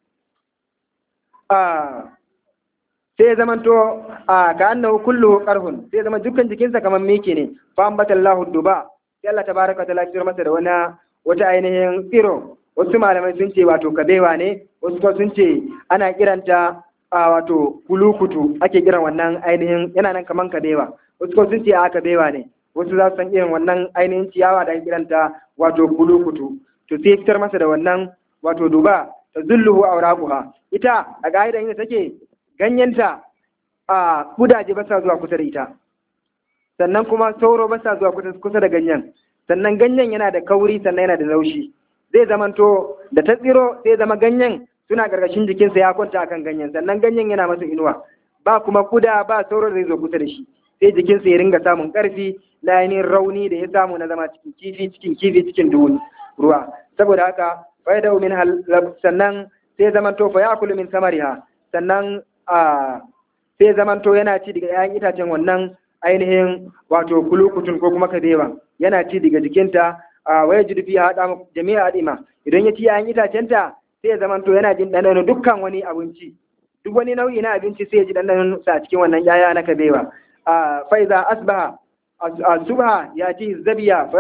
sai zamanto a ka annahu kulluhu qarhun sai zama dukkan jikinsa kamar miki ne fa ambatallahu duba sai Allah tabaraka ta'ala ya fitar masa da wani wata ainihin tsiro wasu malamai sun ce wato kabewa ne wasu kuma sun ce ana kiranta a wato kulukutu ake kiran wannan ainihin yana nan kaman kabewa wasu kuma sun ce a kabewa ne wasu za su san irin wannan ainihin ciyawa da ake kiranta wato kulukutu to sai fitar masa da wannan wato duba ta zulluhu auraquha ita a ga'idan inda take ganyenta a kudaje ba sa zuwa kusa da ita sannan kuma sauro ba sa zuwa kusa da ganyen sannan ganyen yana da kauri sannan yana da laushi zai zamanto da ta tsiro sai zama ganyen suna gargashin jikinsa ya kwanta akan ganyen sannan ganyen yana masa inuwa ba kuma kuda ba sauro da zai zo kusa da shi sai jikinsa ya ringa samun karfi na ainihin rauni da ya samu na zama cikin kifi cikin kifi cikin duhun ruwa saboda haka fa da min sannan sai zamanto fa yakulu min samariha sannan a sai zamanto yana ci daga 'ya'yan itacen wannan ainihin wato kulukutun ko kuma kabewa yana ci daga jikinta a waya jirfi ya haɗa jami'a haɗima idan ya ci 'ya'yan itacenta sai ya zamanto yana jin ɗanɗano dukkan wani abinci duk wani nau'i na abinci sai ya ji ɗanɗano sa cikin wannan 'ya'ya na kabewa a faiza asbaha a subha ya ci zabiya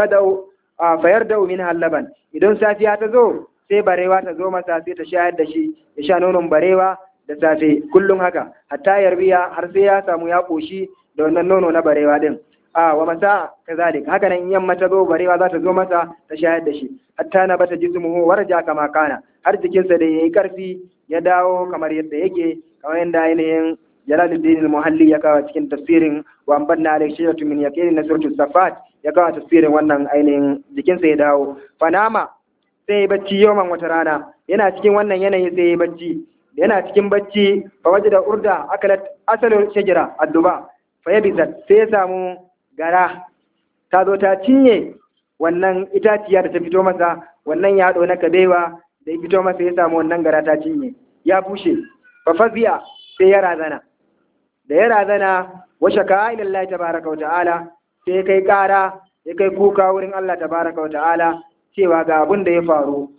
fayar da min hallaban idan safiya ta zo sai barewa ta zo masa sai ta shayar da shi ya sha nonon barewa da safe kullum haka hatta yarbiya har sai ya samu ya koshi da wannan nono na barewa din a wa masa kazalik haka nan yamma ta zo barewa za ta zo masa ta shayar da shi hatta na bata jismuhu warja kama kana har jikinsa da yayi karfi ya dawo kamar yadda yake kamar yadda ainihin Jalaluddin al-Muhalli ya kawo cikin tafsirin wa ambanna alayhi shayatu min yaqin na suratul safat ya kawo tafsirin wannan ainihin jikinsa ya dawo fanama sai bacci yoman wata rana yana cikin wannan yanayi sai bacci yana cikin bacci fa waje da urda akalat asalin shajara adduba fa yabizat sai ya samu gara ta zo ta cinye wannan itaciya da ta fito masa wannan yaɗo na kabewa da ya fito masa ya samu wannan gara ta cinye ya bushe fa faziya sai ya razana da ya razana wa shaka ila Allah tabaraka wa ta'ala sai ya kai ƙara ya kai kuka wurin Allah tabaraka wa ta'ala cewa ga abin da ya faru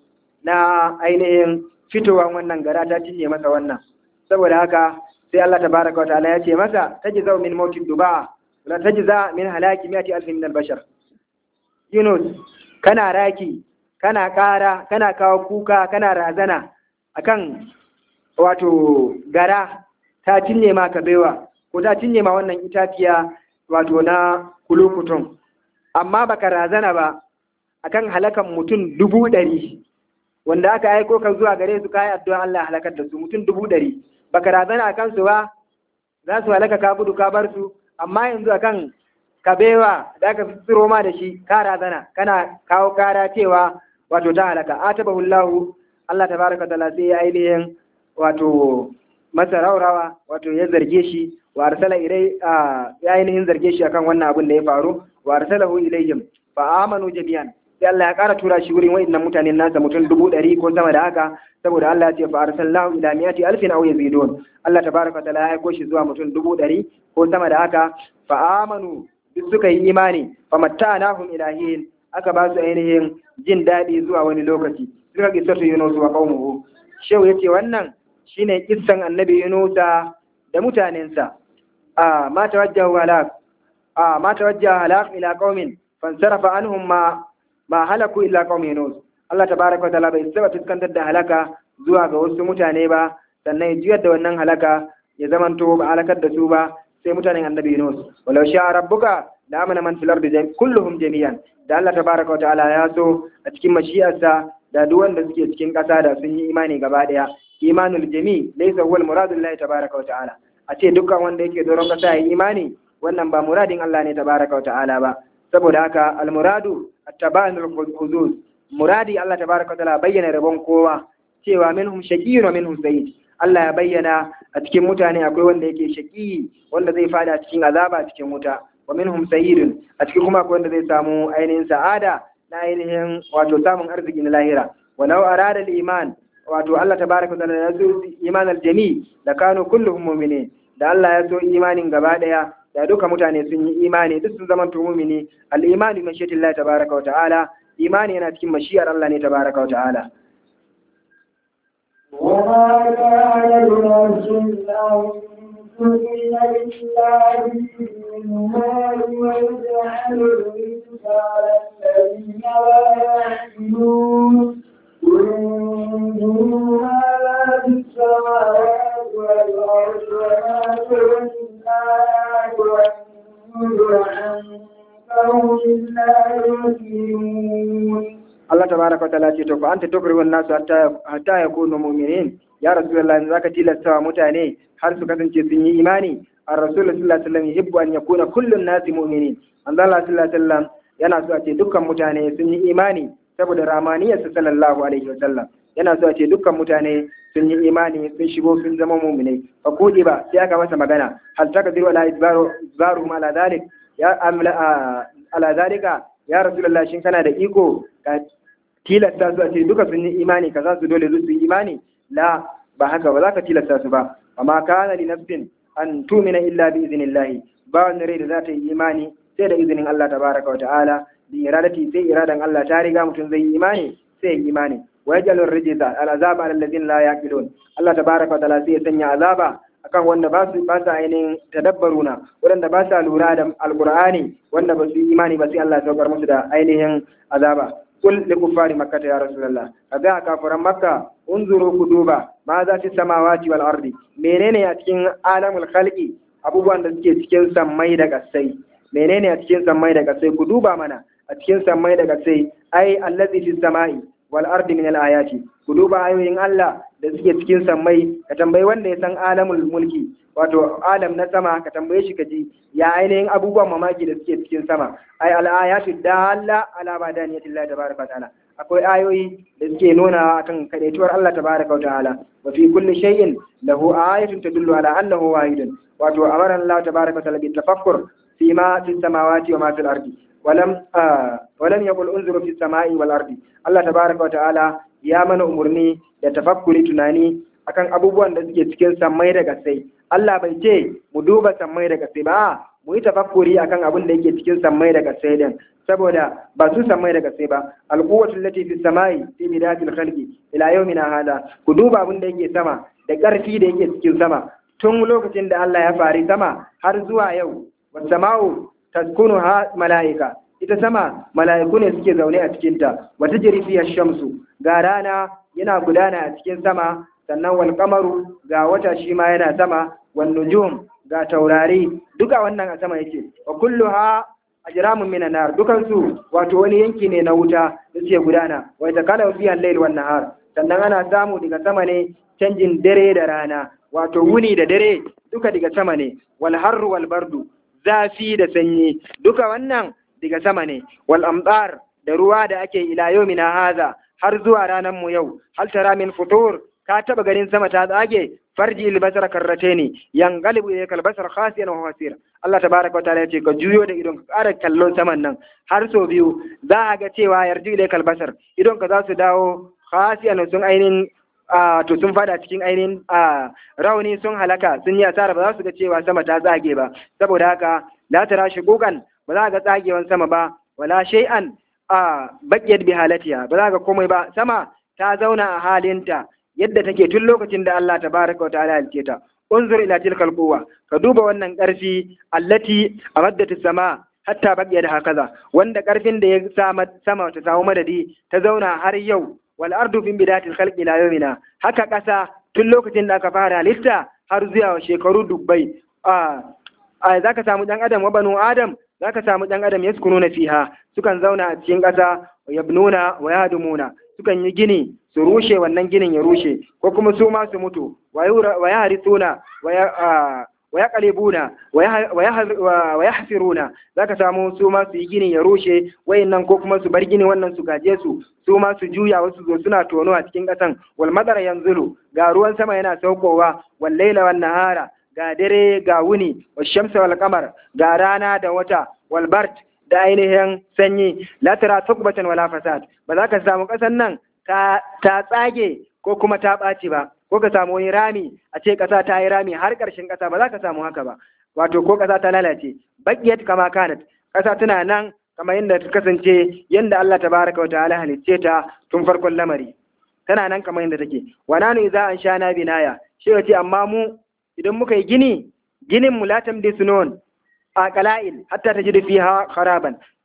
na ainihin fitowan wannan gara ta cinye masa wannan saboda haka sai Allah tabaraka wa ta'ala ya ce masa tajza min mautin duba la tajza min halaki mi'ati alfin min al-bashar Yunus kana raki kana ƙara kana kawo kuka kana razana akan wato gara ta cinye ma kabewa ko ta cinye ma wannan itaciya wato na kulukutun amma baka razana ba akan halakan mutum dubu ɗari wanda aka aiko ka zuwa gare su kayi addu'a Allah halakar da su mutum dubu ɗari baka razana a kansu ba za su halaka ka gudu ka bar su amma yanzu akan kabewa da aka tsiro ma da shi ka razana kana kawo kara cewa wato ta halaka atabahu Allah Allah tabaraka taala sai ya ainihin wato masa raurawa wato ya zarge shi wa arsala ilai ya ainihin zarge shi akan wannan abin da ya faru wa arsalahu ilayhim fa amanu jami'an sai Allah ya ƙara tura shi wurin wa'annan mutanen nasa mutum dubu ɗari ko sama da haka saboda Allah ya ce fa arsalnahu ila mi'ati alfin aw yazidun Allah tabaraka taala ya aiko shi zuwa mutum dubu ɗari ko sama da haka fa amanu duk suka yi imani fa mattanahum ilahin aka ba su ainihin jin daɗi zuwa wani lokaci suka kisatu Yunus wa qaumuhu shehu yace wannan shine kissan annabi Yunusa da mutanensa a ma tawajjahu halak a ma tawajjaha halak ila qaumin fansarafa anhum ma ma halaku illa qaum Yunus Allah tabaraka wa ta'ala bai saba fuskantar da halaka zuwa ga wasu mutane ba sannan ya juyar da wannan halaka ya zamanto ba halakar da su ba sai mutanen annabi Yunus walau sha rabbuka la amana man fil ardi kulluhum jami'an da Allah tabaraka wa ta'ala ya so a cikin mashi'arsa da duk wanda suke cikin ƙasa da sun yi imani gaba ɗaya imanul jami laysa huwa al-muradu lillahi tabaraka wa ta'ala a ce dukkan wanda yake doron ƙasa ya imani wannan ba muradin Allah ne tabaraka wa ta'ala ba saboda haka al-muradu at-tabanul huzuz muradi Allah tabaraka wa ta'ala bayyana rabon kowa cewa minhum shaqiyyun wa minhum sa'id Allah ya bayyana a cikin mutane akwai wanda yake shaqi wanda zai fada cikin azaba cikin wuta wa minhum sa'idun a cikin kuma akwai wanda zai samu ainihin sa'ada na ainihin wato samun arziki na lahira walau arada al-iman wato Allah tabaraka wa ta'ala ya so iman al-jami da kanu kulluhum mu'minin da Allah ya so imanin gaba daya da duka mutane sun yi imani duk sun zama mu'mini al-iman bi mashiyatillah tabaraka wa ta'ala imani yana cikin mashiyar Allah ne tabaraka wa ta'ala وما كان لنفس أن تؤمن بالله من مال ويجعل الرزق قال الذين لا يعقلون قل انظروا ماذا في السماوات والأرض وما تغني الآيات والنذر عن قوم لا يؤمنون Allah tabaraka wa ta'ala ce to fa anta tukrihu an-nasu hatta hatta yakunu mu'minin ya rasulullahi zaka tilasta wa mutane har su kasance sun yi imani ar-rasul sallallahu alaihi wasallam yuhibbu an yakuna kullu an-nasi mu'minin Allah sallallahu alaihi wasallam yana so a ce dukkan mutane sun yi imani saboda ramaniyarsa sallallahu alaihi wasallam yana so a ce dukkan mutane sun yi imani sun shigo sun zama mu'minai fa kudi ba sai aka masa magana hal takdiru ala izbaru izbaruhum ala dhalik ya amla ala zalika ya rasulullahi shin kana da iko ka tilasta su a ce duka sun yi imani ka za su dole su yi imani la ba haka ba za ka tilasta su ba amma kana li nafsin an tumina illa bi iznillahi ba wani rai da za ta yi imani sai da izinin Allah tabaraka wa ta'ala bi iradati sai iradan Allah ta riga mutum zai yi imani sai yi imani wa yajalu rijza al azaba ala alladhina la yaqilun Allah tabaraka wa ta'ala sai ya sanya azaba akan wanda ba su ba su ainihin tadabbaruna wanda ba sa lura da alqur'ani wanda ba su yi imani ba sai Allah ya saukar musu da ainihin azaba kul li kuffari makkata ya rasulullah kaga kafiran makka unzuru ku duba ma za fi samawati wal ardi menene a cikin alamul khalqi abubuwan da suke cikin sammai da kasai menene a cikin sammai da kasai ku duba mana a cikin sammai da kasai ai allazi fi samai wal ardi min al ayati ku duba ayoyin Allah da suke cikin sammai ka tambayi wanda ya san alamul mulki wato alam na sama ka tambaye shi kaji ya ainihin abubuwan mamaki da suke cikin sama ai al'ayatu dalla ala badaniyati Allah tabaraka ta'ala akwai ayoyi da suke nuna akan kadaituwar Allah tabaraka wa ta'ala wa fi kulli shay'in lahu ayatun tadullu ala annahu wahidun wato amara Allah tabaraka wa ta'ala bi tafakkur fi ma fi samawati wa ma fil ardi ولم آه ولم يقل انظروا في السماء والارض الله تبارك وتعالى ya mana umurni da tafakkuri tunani akan abubuwan da suke cikin sammai da gasai Allah bai ce mu duba sammai da gasai ba mu yi tafakkuri akan abin da yake cikin sammai da gasai din saboda ba su sammai da gasai ba alquwwatu allati fi samai fi bidatil khalqi ila yawmina hada ku duba abin da yake sama da ƙarfi da yake cikin sama tun lokacin da Allah ya fari sama har zuwa yau wasama'u taskunuha mala'ika ita sama mala'iku ne suke zaune a cikinta wata jirifiyar shamsu ga rana yana gudana a cikin sama sannan wal kamaru ga wata shi ma yana sama wan nujum ga taurari duka wannan a sama yake wa kulluha ajramun minan nar dukan su wato wani yanki ne na wuta da suke gudana wa takala fi al-layl wan nahar sannan ana samu daga sama ne canjin dare da rana wato wuni da dare duka daga sama ne wal harru wal bardu zafi da sanyi duka wannan daga sama ne wal amdar da ruwa da ake ila yawmina haza har zuwa ranar mu yau hal tara min futur ka taba ganin sama ta tsage farji albasar karrateni yanqalibu ilayka albasar khasiyan wa hasira Allah tabaraka wa ta'ala yace ka juyo da idon ka ƙara kallon saman nan har so biyu za a ga cewa yarji ilayka albasar idon ka za su dawo khasiyan sun ainihin to sun fada cikin ainihin rauni sun halaka sun yi asara ba za su ga cewa sama ta tsage ba saboda haka la tara shugugan ba za ga tsagewan sama ba wala shay'an a bakiyar bi halatiya ba za ga komai ba sama ta zauna a halinta yadda take tun lokacin da Allah tabaraka wa ta'ala halice ta unzur ila tilkal quwwa ka duba wannan karfi allati amaddat sama hatta bakiyar hakaza wanda karfin da ya sama sama ta samu madadi ta zauna har yau wal ardu fin bidatil khalqi ila yawmina haka kasa tun lokacin da aka fara halitta har zuwa shekaru dubbai a a zaka samu dan adam wa banu adam zaka samu dan adam yaskununa fiha sukan zauna a cikin kasa wa yabnuna wa yahdumuna sukan yi gini su rushe wannan ginin ya rushe ko kuma su ma su mutu wa yahrithuna wa wa yaqlibuna wa yahfiruna zaka samu su ma su yi gini ya rushe wayannan ko kuma su bar gini wannan su gaje su su ma su juya wasu zo suna tono a cikin kasan wal madara yanzulu ga ruwan sama yana saukowa wal laila wan nahara ga dare ga wuni wa shamsa wal qamar ga rana da wata wal bard da ainihin sanyi la tara tukbatan wala fasad ba za ka samu kasan nan ta tsage ko kuma ta ɓaci ba ko ka samu wani rami a ce ƙasa ta yi rami har ƙarshen ƙasa ba za ka samu haka ba wato ko ƙasa ta lalace bakiyat kama kanat ƙasa tana nan kamar yadda ta kasance yadda Allah tabaraka wa ta'ala halicce ta tun farkon lamari tana nan kamar yadda take wa nanu idza an shana binaya shi yace amma mu idan muka yi gini ginin mu la tamdi sunon a qala'il hatta tajidu fiha kharaban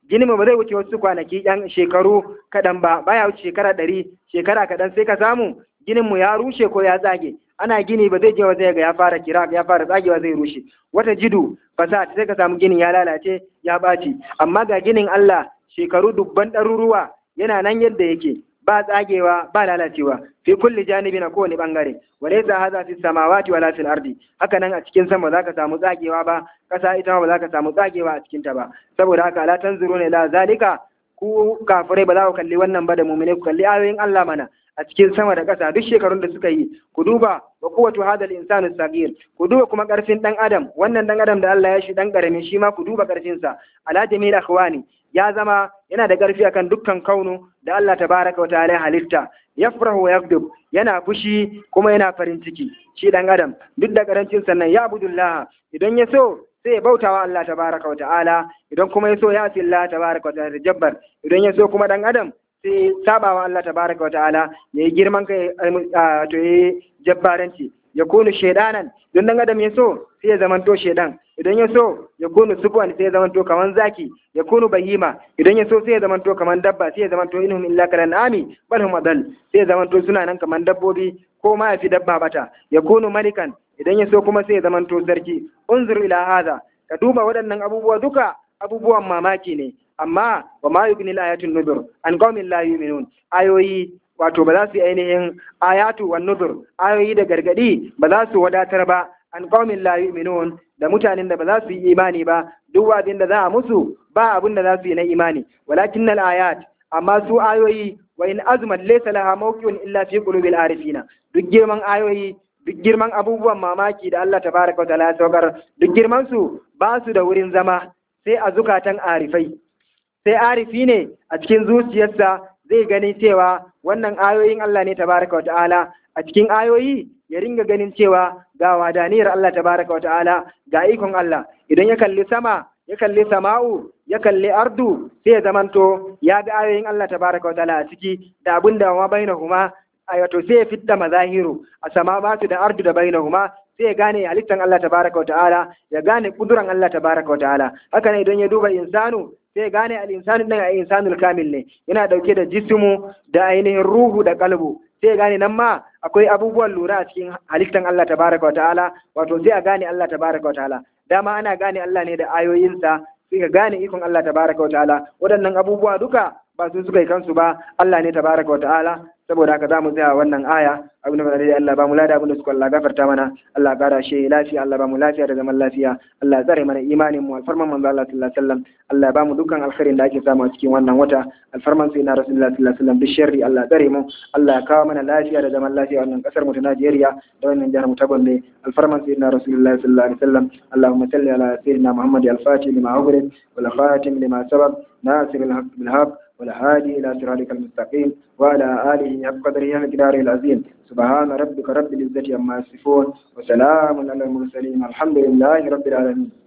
ginin mu ba zai wuce wasu kwanaki yan shekaru kaɗan ba baya wuce shekara ɗari shekara kaɗan sai ka samu ginin mu ya rushe ko ya tsage ana gini ba zai je wa zai ga ya fara kira ya fara tsagewa zai rushe wata jidu fasad sai ka samu ginin ya lalace ya ɓaci amma ga ginin Allah shekaru dubban ɗaruruwa yana nan yadda yake ba tsagewa ba lalacewa fi kulli janibi na kowane bangare walaysa hadha fi samawati wala fil ardi haka nan a cikin sama zaka samu tsagewa ba kasa ita ma ba zaka samu tsagewa a cikin ta ba saboda haka la tanzuruna ila zalika ku kafirai ba za ku kalli wannan ba da mu'mine ku kalli ayoyin Allah mana a cikin sama da ƙasa duk shekarun da suka yi ku duba wa quwwatu hadal insanu sagir ku duba kuma ƙarfin dan adam wannan dan adam da Allah ya shi dan karami shi ma ku duba ƙarfin sa ala jamil akhwani ya zama yana da ƙarfi akan dukkan kaunu da Allah tabaraka wa ta'ala halitta yafrahu wa yakdub yana fushi kuma yana farin ciki shi dan adam duk da karancin sannan ya abudullah idan ya so sai ya bautawa Allah tabaraka wa ta'ala idan kuma ya so ya fi Allah tabaraka wa ta'ala jabbar idan ya so kuma dan adam sai sabawa Allah tabaraka wa ta'ala yayi girman kai to yayi jabbaranci ya kunu shaidanan don dan adam ya so sai ya zamanto shaidan idan ya so ya kunu sufwan sai ya zamanto kaman zaki ya kunu bahima idan ya so sai ya zamanto kaman dabba sai ya zamanto inhum illa kalan ami bal hum adal sai ya zamanto suna nan kaman dabbobi ko ma ya fi dabba bata ya kunu malikan idan ya so kuma sai ya zamanto sarki unzur ila hadha ka duba waɗannan abubuwa duka abubuwan mamaki ne amma wa ma yugni ayatun nuzur an qaumin la yu'minun ayoyi wato ba za su yi ainihin ayatu wan nuzur ayoyi da gargadi ba za su wadatar ba an qaumin la yu'minun da mutanen da ba za su yi imani ba duk abin da za a musu ba abin da za su yi na imani walakin al ayat amma su ayoyi wa in azmat laysa laha mawqi'un illa fi qulubil arifina duk girman ayoyi duk girman abubuwan mamaki da Allah tabaraka wa ta'ala ya saukar duk girman su ba su da wurin zama sai a zukatan arifai sai arifi ne a cikin zuciyarsa zai gani cewa wannan ayoyin Allah ne tabaraka wata'ala a cikin ayoyi ya ringa ganin cewa ga wadaniyar Allah tabaraka wata'ala ga ikon Allah idan ya kalli sama ya kalli sama'u ya kalli ardu sai ya zamanto ya ga ayoyin Allah tabaraka wata'ala a ciki da abin da ma bainahuma wato sai ya fitta mazahiru a samawatu da ardu da bainahuma sai ya gane halittan Allah tabaraka wa ta'ala ya gane kuduran Allah tabaraka wa ta'ala haka ne idan ya duba insanu sai ya gane al-insanu din a insanul kamil ne yana dauke da jismu da ainihin ruhu da kalbu sai ya gane nan ma akwai abubuwan lura a cikin halittan Allah tabaraka wa ta'ala wato sai a gane Allah tabaraka wa ta'ala dama ana gane Allah ne da ayoyinsa sai ka gane ikon Allah tabaraka wa ta'ala waɗannan abubuwa duka ba su suka yi kansu ba Allah ne tabaraka wa ta'ala saboda haka za mu tsaya wannan aya abin da dai Allah ba mu lada abin da suka Allah gafarta mana Allah ya kara shi lafiya Allah ba mu lafiya da zaman lafiya Allah ya tsare mana imanin mu alfarman manzo Allah sallallahu alaihi wasallam Allah ya ba mu dukkan alkhairin da ake samu a cikin wannan wata alfarman sai na Rasulullah sallallahu alaihi wasallam bisharri Allah ya tsare mu Allah ya kawo mana lafiya da zaman lafiya wannan kasar mu ta Najeriya da wannan jihar mu ta Gombe alfarman sai na Rasulullah sallallahu alaihi wasallam Allahumma salli ala sayyidina Muhammad al-Fatih lima ughliq wal khatim lima sabaq ناصر الحق بالحق والهادي إلى صراطك المستقيم وعلى آله حق قدره ومقداره العظيم سبحان ربك رب العزة عما يصفون وسلام على المرسلين الحمد لله رب العالمين